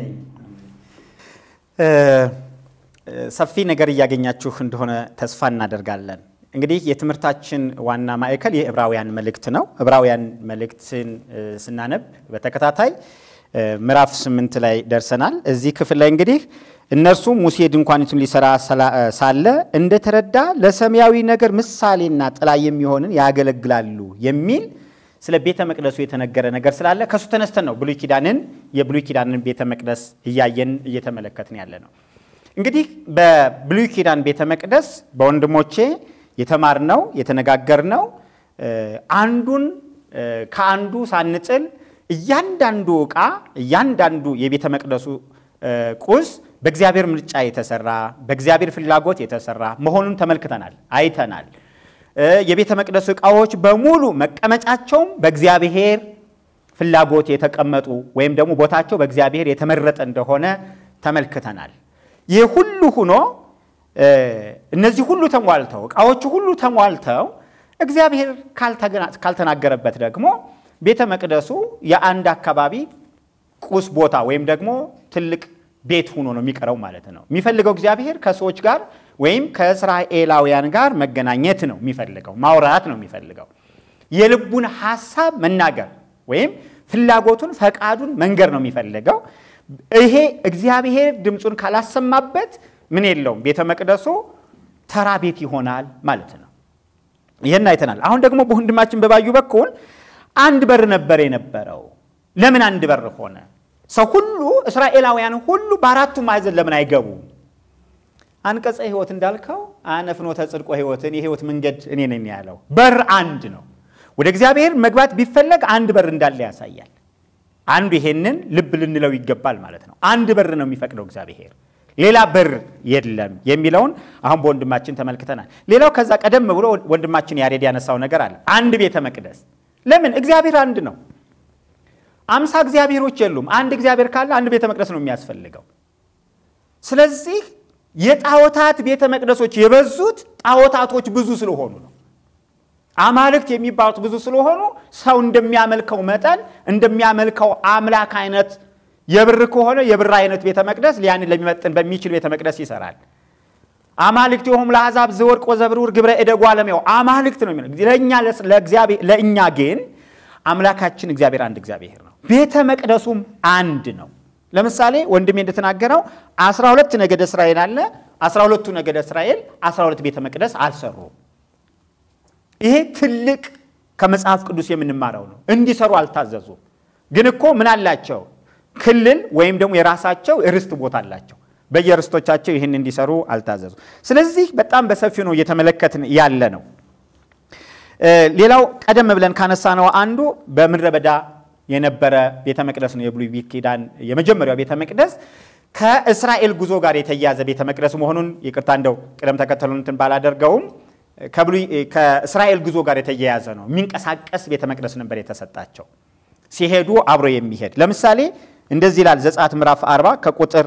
ሰፊ ነገር እያገኛችሁ እንደሆነ ተስፋ እናደርጋለን። እንግዲህ የትምህርታችን ዋና ማዕከል የዕብራውያን መልእክት ነው። ዕብራውያን መልእክትን ስናነብ በተከታታይ ምዕራፍ ስምንት ላይ ደርሰናል። እዚህ ክፍል ላይ እንግዲህ እነርሱ ሙሴ ድንኳኒቱን ሊሰራ ሳለ እንደተረዳ ለሰማያዊ ነገር ምሳሌና ጥላ የሚሆንን ያገለግላሉ የሚል ስለ ቤተ መቅደሱ የተነገረ ነገር ስላለ ከእሱ ተነስተን ነው ብሉይ ኪዳንን የብሉይ ኪዳንን ቤተ መቅደስ እያየን እየተመለከትን ያለ ነው። እንግዲህ በብሉይ ኪዳን ቤተ መቅደስ በወንድሞቼ የተማርነው የተነጋገርነው አንዱን ከአንዱ ሳንጥል እያንዳንዱ ዕቃ እያንዳንዱ የቤተ መቅደሱ ቁስ በእግዚአብሔር ምርጫ የተሰራ በእግዚአብሔር ፍላጎት የተሰራ መሆኑን ተመልክተናል፣ አይተናል። የቤተ መቅደሱ ዕቃዎች በሙሉ መቀመጫቸውም በእግዚአብሔር ፍላጎት የተቀመጡ ወይም ደግሞ ቦታቸው በእግዚአብሔር የተመረጠ እንደሆነ ተመልክተናል። ይህ ሁሉ ሆኖ እነዚህ ሁሉ ተሟልተው ዕቃዎቹ ሁሉ ተሟልተው እግዚአብሔር ካልተናገረበት ደግሞ ቤተ መቅደሱ የአንድ አካባቢ ቁስ ቦታ ወይም ደግሞ ትልቅ ቤት ሆኖ ነው የሚቀረው ማለት ነው። የሚፈልገው እግዚአብሔር ከሰዎች ጋር ወይም ከእስራኤላውያን ጋር መገናኘት ነው የሚፈልገው፣ ማውራት ነው የሚፈልገው። የልቡን ሐሳብ መናገር ወይም ፍላጎቱን፣ ፈቃዱን መንገር ነው የሚፈልገው። ይሄ እግዚአብሔር ድምፁን ካላሰማበት ምን የለውም፣ ቤተ መቅደሱ ተራ ቤት ይሆናል ማለት ነው። ይህን አይተናል። አሁን ደግሞ በወንድማችን በባዩ በኩል አንድ በር ነበር የነበረው። ለምን አንድ በር ሆነ? ሰው ሁሉ እስራኤላውያን ሁሉ በአራቱ ማዕዘን ለምን አይገቡም? አንቀጸ ሕይወት እንዳልከው አነ ፍኖተ ጽድቆ ሕይወትን የሕይወት መንገድ እኔ ነኝ ያለው በር አንድ ነው። ወደ እግዚአብሔር መግባት ቢፈለግ አንድ በር እንዳለ ያሳያል። አንዱ ይሄንን ልብ ልንለው ይገባል ማለት ነው። አንድ በር ነው የሚፈቅደው እግዚአብሔር፣ ሌላ በር የለም የሚለውን አሁን በወንድማችን ተመልክተናል። ሌላው ከዛ ቀደም ብሎ ወንድማችን ያሬድ ያነሳው ነገር አለ። አንድ ቤተ መቅደስ ለምን? እግዚአብሔር አንድ ነው። አምሳ እግዚአብሔሮች የሉም። አንድ እግዚአብሔር ካለ አንድ ቤተ መቅደስ ነው የሚያስፈልገው። ስለዚህ የጣዖታት ቤተ መቅደሶች የበዙት ጣዖታቶች ብዙ ስለሆኑ ነው። አማልክት የሚባሉት ብዙ ስለሆኑ ሰው እንደሚያመልከው መጠን እንደሚያመልከው አምላክ አይነት የብር ከሆነ የብር አይነት ቤተ መቅደስ ሊያንን ለሚመጥን በሚችል ቤተ መቅደስ ይሰራል። አማልክት የሆኑ ለአሕዛብ ዘወርቅ ወዘብርውር ግብረ እደጉ አለሚያው አማልክት ነው የሚለው ለእኛ ለእኛ ግን አምላካችን እግዚአብሔር አንድ እግዚአብሔር ነው። ቤተ መቅደሱም አንድ ነው። ለምሳሌ ወንድሜ እንደተናገረው አስራ ሁለት ነገደ እስራኤል አለ። አስራ ሁለቱ ነገደ እስራኤል አስራ ሁለት ቤተ መቅደስ አልሰሩም። ይሄ ትልቅ ከመጽሐፍ ቅዱስ የምንማረው ነው። እንዲሰሩ አልታዘዙም። ግን እኮ ምን አላቸው? ክልል ወይም ደግሞ የራሳቸው ርስት ቦታ አላቸው። በየርስቶቻቸው ይህን እንዲሰሩ አልታዘዙ። ስለዚህ በጣም በሰፊው ነው እየተመለከትን ያለ ነው። ሌላው ቀደም ብለን ካነሳ ነው አንዱ በምድረ በዳ የነበረ ቤተ መቅደስ ነው። የብሉይ ኪዳን የመጀመሪያው ቤተ መቅደስ ከእስራኤል ጉዞ ጋር የተያያዘ ቤተ መቅደስ መሆኑን ይቅርታ እንደው ቅደም ተከተሉን እንትን ባላደርገውም ከእስራኤል ጉዞ ጋር የተያያዘ ነው። የሚንቀሳቀስ ቤተ መቅደስ ነበር የተሰጣቸው ሲሄዱ አብሮ የሚሄድ ለምሳሌ እንደዚህ ይላል ዘጸአት ምዕራፍ 40 ከቁጥር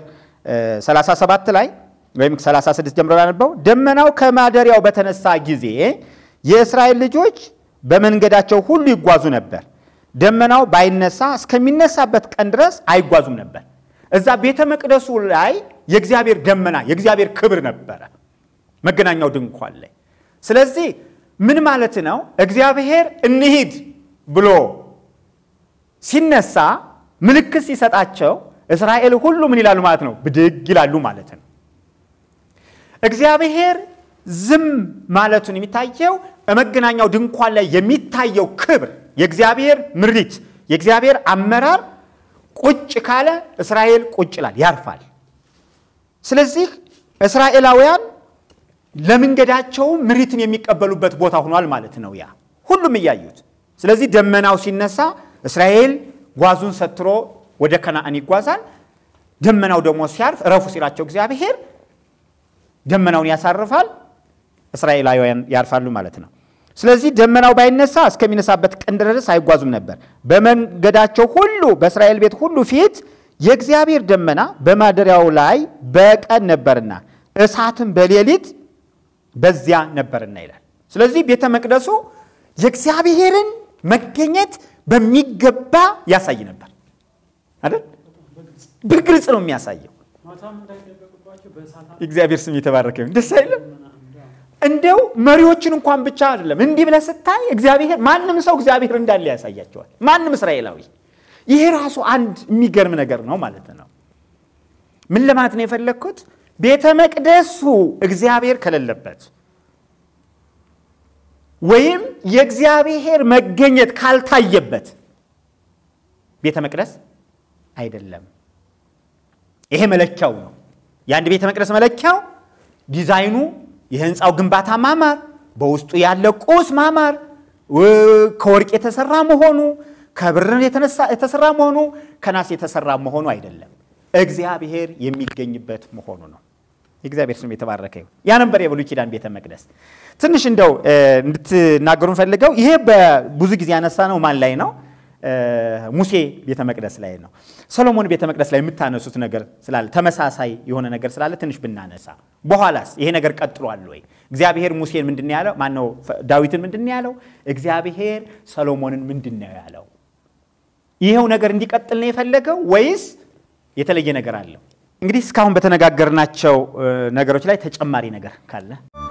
37 ላይ ወይም 36 ጀምሮ ያነበው ደመናው ከማደሪያው በተነሳ ጊዜ የእስራኤል ልጆች በመንገዳቸው ሁሉ ይጓዙ ነበር። ደመናው ባይነሳ እስከሚነሳበት ቀን ድረስ አይጓዙም ነበር። እዛ ቤተ መቅደሱ ላይ የእግዚአብሔር ደመና የእግዚአብሔር ክብር ነበረ መገናኛው ድንኳን ላይ። ስለዚህ ምን ማለት ነው? እግዚአብሔር እንሂድ ብሎ ሲነሳ ምልክት ሲሰጣቸው እስራኤል ሁሉ ምን ይላሉ ማለት ነው? ብድግ ይላሉ ማለት ነው። እግዚአብሔር ዝም ማለቱን የሚታየው በመገናኛው ድንኳን ላይ የሚታየው ክብር የእግዚአብሔር ምሪት የእግዚአብሔር አመራር ቁጭ ካለ እስራኤል ቁጭ ይላል፣ ያርፋል። ስለዚህ እስራኤላውያን ለመንገዳቸው ምሪትን የሚቀበሉበት ቦታ ሆኗል ማለት ነው። ያ ሁሉም እያዩት። ስለዚህ ደመናው ሲነሳ እስራኤል ጓዙን ሰትሮ ወደ ከነአን ይጓዛል። ደመናው ደግሞ ሲያርፍ እረፉ ሲላቸው እግዚአብሔር ደመናውን ያሳርፋል፣ እስራኤላውያን ያርፋሉ ማለት ነው። ስለዚህ ደመናው ባይነሳ እስከሚነሳበት ቀን ድረስ አይጓዙም ነበር። በመንገዳቸው ሁሉ በእስራኤል ቤት ሁሉ ፊት የእግዚአብሔር ደመና በማደሪያው ላይ በቀን ነበርና እሳትም በሌሊት በዚያ ነበርና ይላል። ስለዚህ ቤተ መቅደሱ የእግዚአብሔርን መገኘት በሚገባ ያሳይ ነበር አይደል? በግልጽ ነው የሚያሳየው። እግዚአብሔር ስም የተባረከ ይሁን። ደስ አይልም? እንደው መሪዎችን እንኳን ብቻ አይደለም እንዲህ ብለህ ስታይ እግዚአብሔር ማንም ሰው እግዚአብሔር እንዳለ ያሳያቸዋል። ማንም እስራኤላዊ። ይሄ ራሱ አንድ የሚገርም ነገር ነው ማለት ነው። ምን ለማለት ነው የፈለግኩት? ቤተ መቅደሱ እግዚአብሔር ከሌለበት ወይም የእግዚአብሔር መገኘት ካልታየበት ቤተ መቅደስ አይደለም። ይሄ መለኪያው ነው። የአንድ ቤተ መቅደስ መለኪያው ዲዛይኑ፣ የህንፃው ግንባታ ማማር፣ በውስጡ ያለ ቁስ ማማር፣ ከወርቅ የተሰራ መሆኑ፣ ከብር የተሰራ መሆኑ፣ ከናስ የተሰራ መሆኑ አይደለም። እግዚአብሔር የሚገኝበት መሆኑ ነው። የእግዚአብሔር ስም የተባረከ ይሁን። ያ ነበር የብሉይ ኪዳን ቤተ መቅደስ። ትንሽ እንደው እንድትናገሩ ፈልገው ይሄ በብዙ ጊዜ ያነሳ ነው ማን ላይ ነው? ሙሴ ቤተ መቅደስ ላይ ነው። ሰሎሞን ቤተ መቅደስ ላይ የምታነሱት ነገር ስላለ ተመሳሳይ የሆነ ነገር ስላለ ትንሽ ብናነሳ፣ በኋላስ ይሄ ነገር ቀጥሏል ወይ? እግዚአብሔር ሙሴን ምንድን ነው ያለው? ማነው ዳዊትን ምንድን ነው ያለው? እግዚአብሔር ሰሎሞንን ምንድን ነው ያለው? ይሄው ነገር እንዲቀጥል ነው የፈለገው ወይስ የተለየ ነገር አለው? እንግዲህ እስካሁን በተነጋገርናቸው ነገሮች ላይ ተጨማሪ ነገር ካለ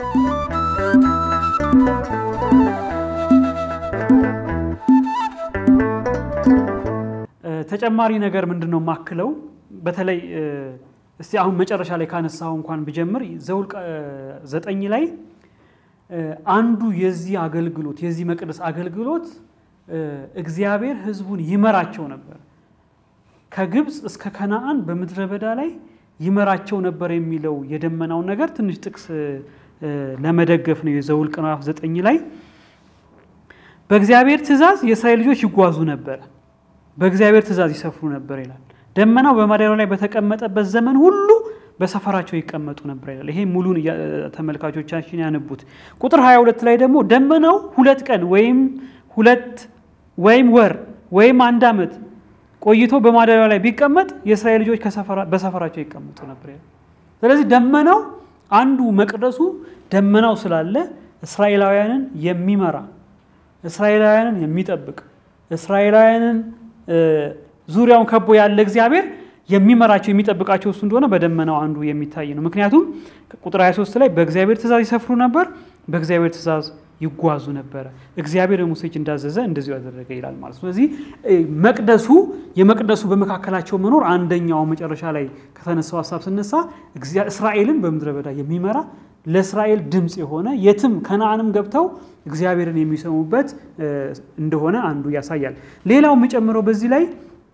ተጨማሪ ነገር ምንድን ነው የማክለው? በተለይ እስቲ አሁን መጨረሻ ላይ ካነሳው እንኳን ብጀምር ዘኍልቍ ዘጠኝ ላይ አንዱ የዚህ አገልግሎት የዚህ መቅደስ አገልግሎት እግዚአብሔር ሕዝቡን ይመራቸው ነበር ከግብፅ እስከ ከነአን በምድረ በዳ ላይ ይመራቸው ነበር የሚለው የደመናውን ነገር ትንሽ ጥቅስ ለመደገፍ ነው። የዘኍልቍ ምዕራፍ ዘጠኝ ላይ በእግዚአብሔር ትእዛዝ የእስራኤል ልጆች ይጓዙ ነበር፣ በእግዚአብሔር ትእዛዝ ይሰፍሩ ነበር ይላል። ደመናው በማደሪያው ላይ በተቀመጠበት ዘመን ሁሉ በሰፈራቸው ይቀመጡ ነበር ይላል። ይሄ ሙሉን ተመልካቾቻችን ያነቡት። ቁጥር 22 ላይ ደግሞ ደመናው ሁለት ቀን ወይም ሁለት ወይም ወር ወይም አንድ ዓመት ቆይቶ በማደሪያው ላይ ቢቀመጥ የእስራኤል ልጆች በሰፈራቸው ይቀመጡ ነበር ይላል። ስለዚህ ደመናው አንዱ መቅደሱ ደመናው ስላለ እስራኤላውያንን የሚመራ እስራኤላውያንን የሚጠብቅ እስራኤላውያንን ዙሪያውን ከቦ ያለ እግዚአብሔር የሚመራቸው የሚጠብቃቸው እሱ እንደሆነ በደመናው አንዱ የሚታይ ነው። ምክንያቱም ቁጥር 23 ላይ በእግዚአብሔር ትእዛዝ ይሰፍሩ ነበር፣ በእግዚአብሔር ትእዛዝ ይጓዙ ነበረ፣ እግዚአብሔር ሙሴ እጅ እንዳዘዘ እንደዚሁ ያደረገ ይላል ማለት። ስለዚህ መቅደሱ የመቅደሱ በመካከላቸው መኖር አንደኛው መጨረሻ ላይ ከተነሳው ሀሳብ ስነሳ እስራኤልን በምድረ በዳ የሚመራ ለእስራኤል ድምፅ የሆነ የትም ከነአንም ገብተው እግዚአብሔርን የሚሰሙበት እንደሆነ አንዱ ያሳያል። ሌላው የምጨምረው በዚህ ላይ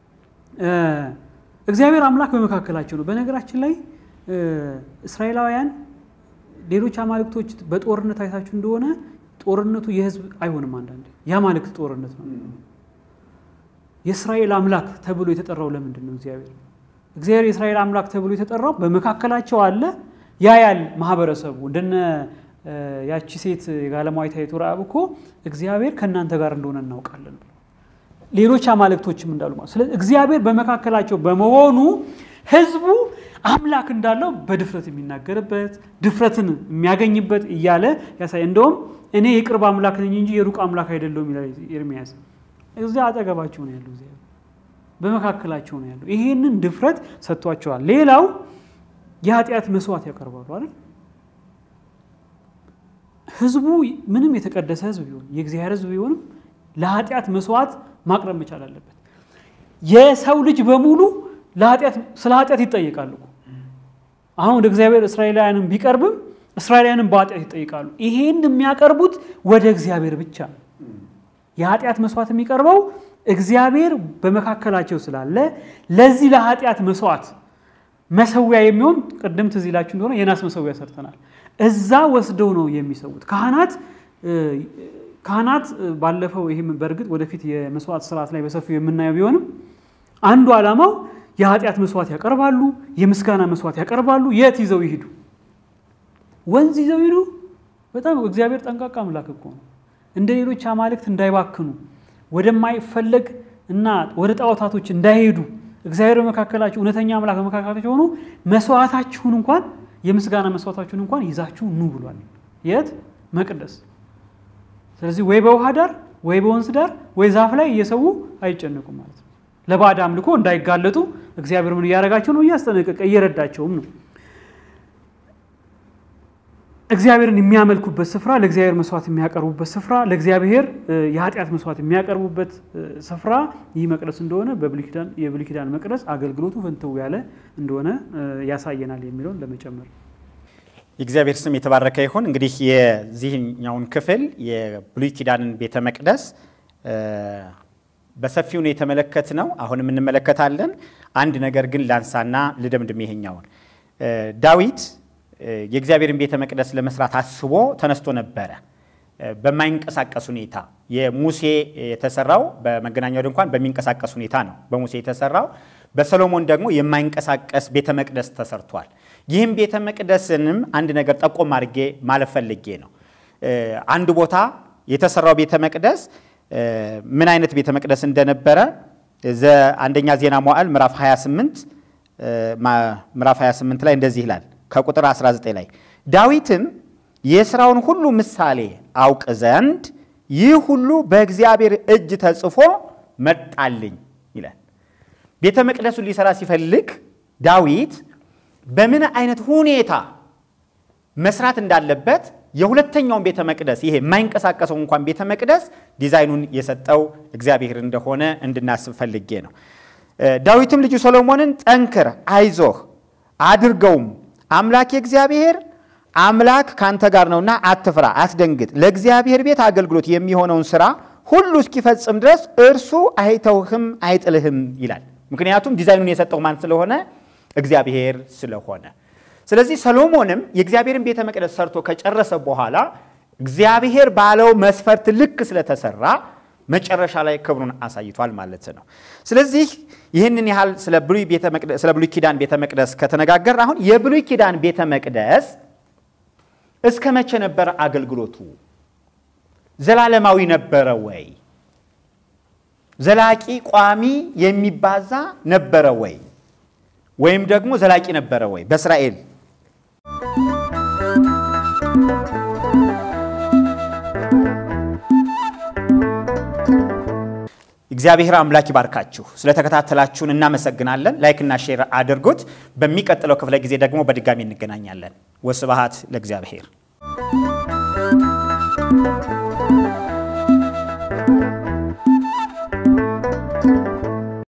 እግዚአብሔር አምላክ በመካከላቸው ነው። በነገራችን ላይ እስራኤላውያን ሌሎች አማልክቶች በጦርነት አይታችሁ እንደሆነ ጦርነቱ የህዝብ አይሆንም። አንዳንዴ የአማልክት ጦርነት ነው። የእስራኤል አምላክ ተብሎ የተጠራው ለምንድን ነው? እግዚአብሔር እግዚአብሔር የእስራኤል አምላክ ተብሎ የተጠራው በመካከላቸው አለ ያያል። ማህበረሰቡ እንደነ ያቺ ሴት የጋለማዊት ረዓብ እኮ እግዚአብሔር ከእናንተ ጋር እንደሆነ እናውቃለን ብሎ ሌሎች አማልክቶችም እንዳሉ ማለት ስለዚህ እግዚአብሔር በመካከላቸው በመሆኑ ህዝቡ አምላክ እንዳለው በድፍረት የሚናገርበት ድፍረትን የሚያገኝበት እያለ ያሳይ። እንደውም እኔ የቅርብ አምላክ ነኝ እንጂ የሩቅ አምላክ አይደለሁም ይላል ኤርሚያስ። እዚያ አጠገባቸው ነው ያለው፣ እግዚአብሔር በመካከላቸው ነው ያለው። ይሄንን ድፍረት ሰጥቷቸዋል። ሌላው የኃጢአት መስዋዕት ያቀርባሉ አይደል? ህዝቡ ምንም የተቀደሰ ህዝብ ቢሆን የእግዚአብሔር ህዝብ ቢሆንም ለኃጢአት መስዋዕት ማቅረብ መቻል አለበት። የሰው ልጅ በሙሉ ስለ ኃጢአት ይጠይቃሉ። አሁን ወደ እግዚአብሔር እስራኤላውያንም ቢቀርብም እስራኤላውያንም በኃጢአት ይጠይቃሉ። ይሄን የሚያቀርቡት ወደ እግዚአብሔር ብቻ ነው። የኃጢአት መስዋዕት የሚቀርበው እግዚአብሔር በመካከላቸው ስላለ ለዚህ ለኃጢአት መስዋዕት መሰዊያ የሚሆን ቅድም ትዝ ይላችሁ እንደሆነ የናስ መሰዊያ ሰርተናል። እዛ ወስደው ነው የሚሰዉት ካህናት ካህናት ባለፈው ይህም በእርግጥ ወደፊት የመስዋዕት ስርዓት ላይ በሰፊው የምናየው ቢሆንም አንዱ ዓላማው የኃጢአት መስዋዕት ያቀርባሉ፣ የምስጋና መስዋዕት ያቀርባሉ። የት ይዘው ይሂዱ? ወንዝ ይዘው ይሂዱ? በጣም እግዚአብሔር ጠንቃቃ አምላክ እኮ ነው። እንደ ሌሎች አማልክት እንዳይባክኑ ወደማይፈለግ እና ወደ ጣዖታቶች እንዳይሄዱ እግዚአብሔር በመካከላችሁ እውነተኛ አምላክ በመካከላችሁ ሆኖ መስዋዕታችሁን እንኳን የምስጋና መስዋዕታችሁን እንኳን ይዛችሁ ኑ ብሏል። የት መቅደስ ስለዚህ ወይ በውሃ ዳር ወይ በወንዝ ዳር ወይ ዛፍ ላይ እየሰዉ አይጨነቁም ማለት ነው። ለባዕድ አምልኮ እንዳይጋለጡ እግዚአብሔር ምን እያደረጋቸው ነው? እያስጠነቀቀ እየረዳቸውም ነው። እግዚአብሔርን የሚያመልኩበት ስፍራ፣ ለእግዚአብሔር መስዋዕት የሚያቀርቡበት ስፍራ፣ ለእግዚአብሔር የኃጢአት መስዋዕት የሚያቀርቡበት ስፍራ ይህ መቅደስ እንደሆነ የብሉይ ኪዳን መቅደስ አገልግሎቱ ፍንትው ያለ እንደሆነ ያሳየናል የሚለውን ለመጨመር የእግዚአብሔር ስም የተባረከ ይሁን። እንግዲህ የዚህኛውን ክፍል የብሉይ ኪዳንን ቤተ መቅደስ በሰፊው ነው የተመለከትነው። አሁንም እንመለከታለን። አንድ ነገር ግን ላንሳና ልደምድም። ይሄኛውን ዳዊት የእግዚአብሔርን ቤተ መቅደስ ለመስራት አስቦ ተነስቶ ነበረ። በማይንቀሳቀስ ሁኔታ የሙሴ የተሰራው በመገናኛው ድንኳን በሚንቀሳቀስ ሁኔታ ነው በሙሴ የተሰራው። በሰሎሞን ደግሞ የማይንቀሳቀስ ቤተ መቅደስ ተሰርቷል። ይህም ቤተ መቅደስንም አንድ ነገር ጠቆም አድርጌ ማለፍ ፈልጌ ነው። አንድ ቦታ የተሰራው ቤተ መቅደስ ምን አይነት ቤተ መቅደስ እንደነበረ አንደኛ ዜና መዋዕል ምዕራፍ 28 ምዕራፍ 28 ላይ እንደዚህ ይላል ከቁጥር 19 ላይ ዳዊትም የሥራውን ሁሉ ምሳሌ አውቅ ዘንድ ይህ ሁሉ በእግዚአብሔር እጅ ተጽፎ መጣልኝ ይላል። ቤተ መቅደሱን ሊሰራ ሲፈልግ ዳዊት በምን አይነት ሁኔታ መስራት እንዳለበት የሁለተኛውን ቤተ መቅደስ ይሄ የማይንቀሳቀሰው እንኳን ቤተ መቅደስ ዲዛይኑን የሰጠው እግዚአብሔር እንደሆነ እንድናስብ ፈልጌ ነው። ዳዊትም ልጁ ሰሎሞንን ጠንክር፣ አይዞህ፣ አድርገውም አምላክ እግዚአብሔር አምላክ ካንተ ጋር ነውና አትፍራ፣ አትደንግጥ። ለእግዚአብሔር ቤት አገልግሎት የሚሆነውን ስራ ሁሉ እስኪፈጽም ድረስ እርሱ አይተውህም አይጥልህም ይላል። ምክንያቱም ዲዛይኑን የሰጠው ማን ስለሆነ? እግዚአብሔር ስለሆነ። ስለዚህ ሰሎሞንም የእግዚአብሔርን ቤተ መቅደስ ሰርቶ ከጨረሰ በኋላ እግዚአብሔር ባለው መስፈርት ልክ ስለተሰራ መጨረሻ ላይ ክብሩን አሳይቷል ማለት ነው። ስለዚህ ይህንን ያህል ስለ ብሉይ ኪዳን ቤተ መቅደስ ከተነጋገር አሁን የብሉይ ኪዳን ቤተ መቅደስ እስከ መቼ ነበረ አገልግሎቱ? ዘላለማዊ ነበረ ወይ? ዘላቂ ቋሚ የሚባዛ ነበረ ወይ? ወይም ደግሞ ዘላቂ ነበረ ወይ? በእስራኤል እግዚአብሔር አምላክ ይባርካችሁ። ስለተከታተላችሁን እናመሰግናለን። ላይክና ሼር አድርጉት። በሚቀጥለው ክፍለ ጊዜ ደግሞ በድጋሚ እንገናኛለን። ወስብሐት ለእግዚአብሔር።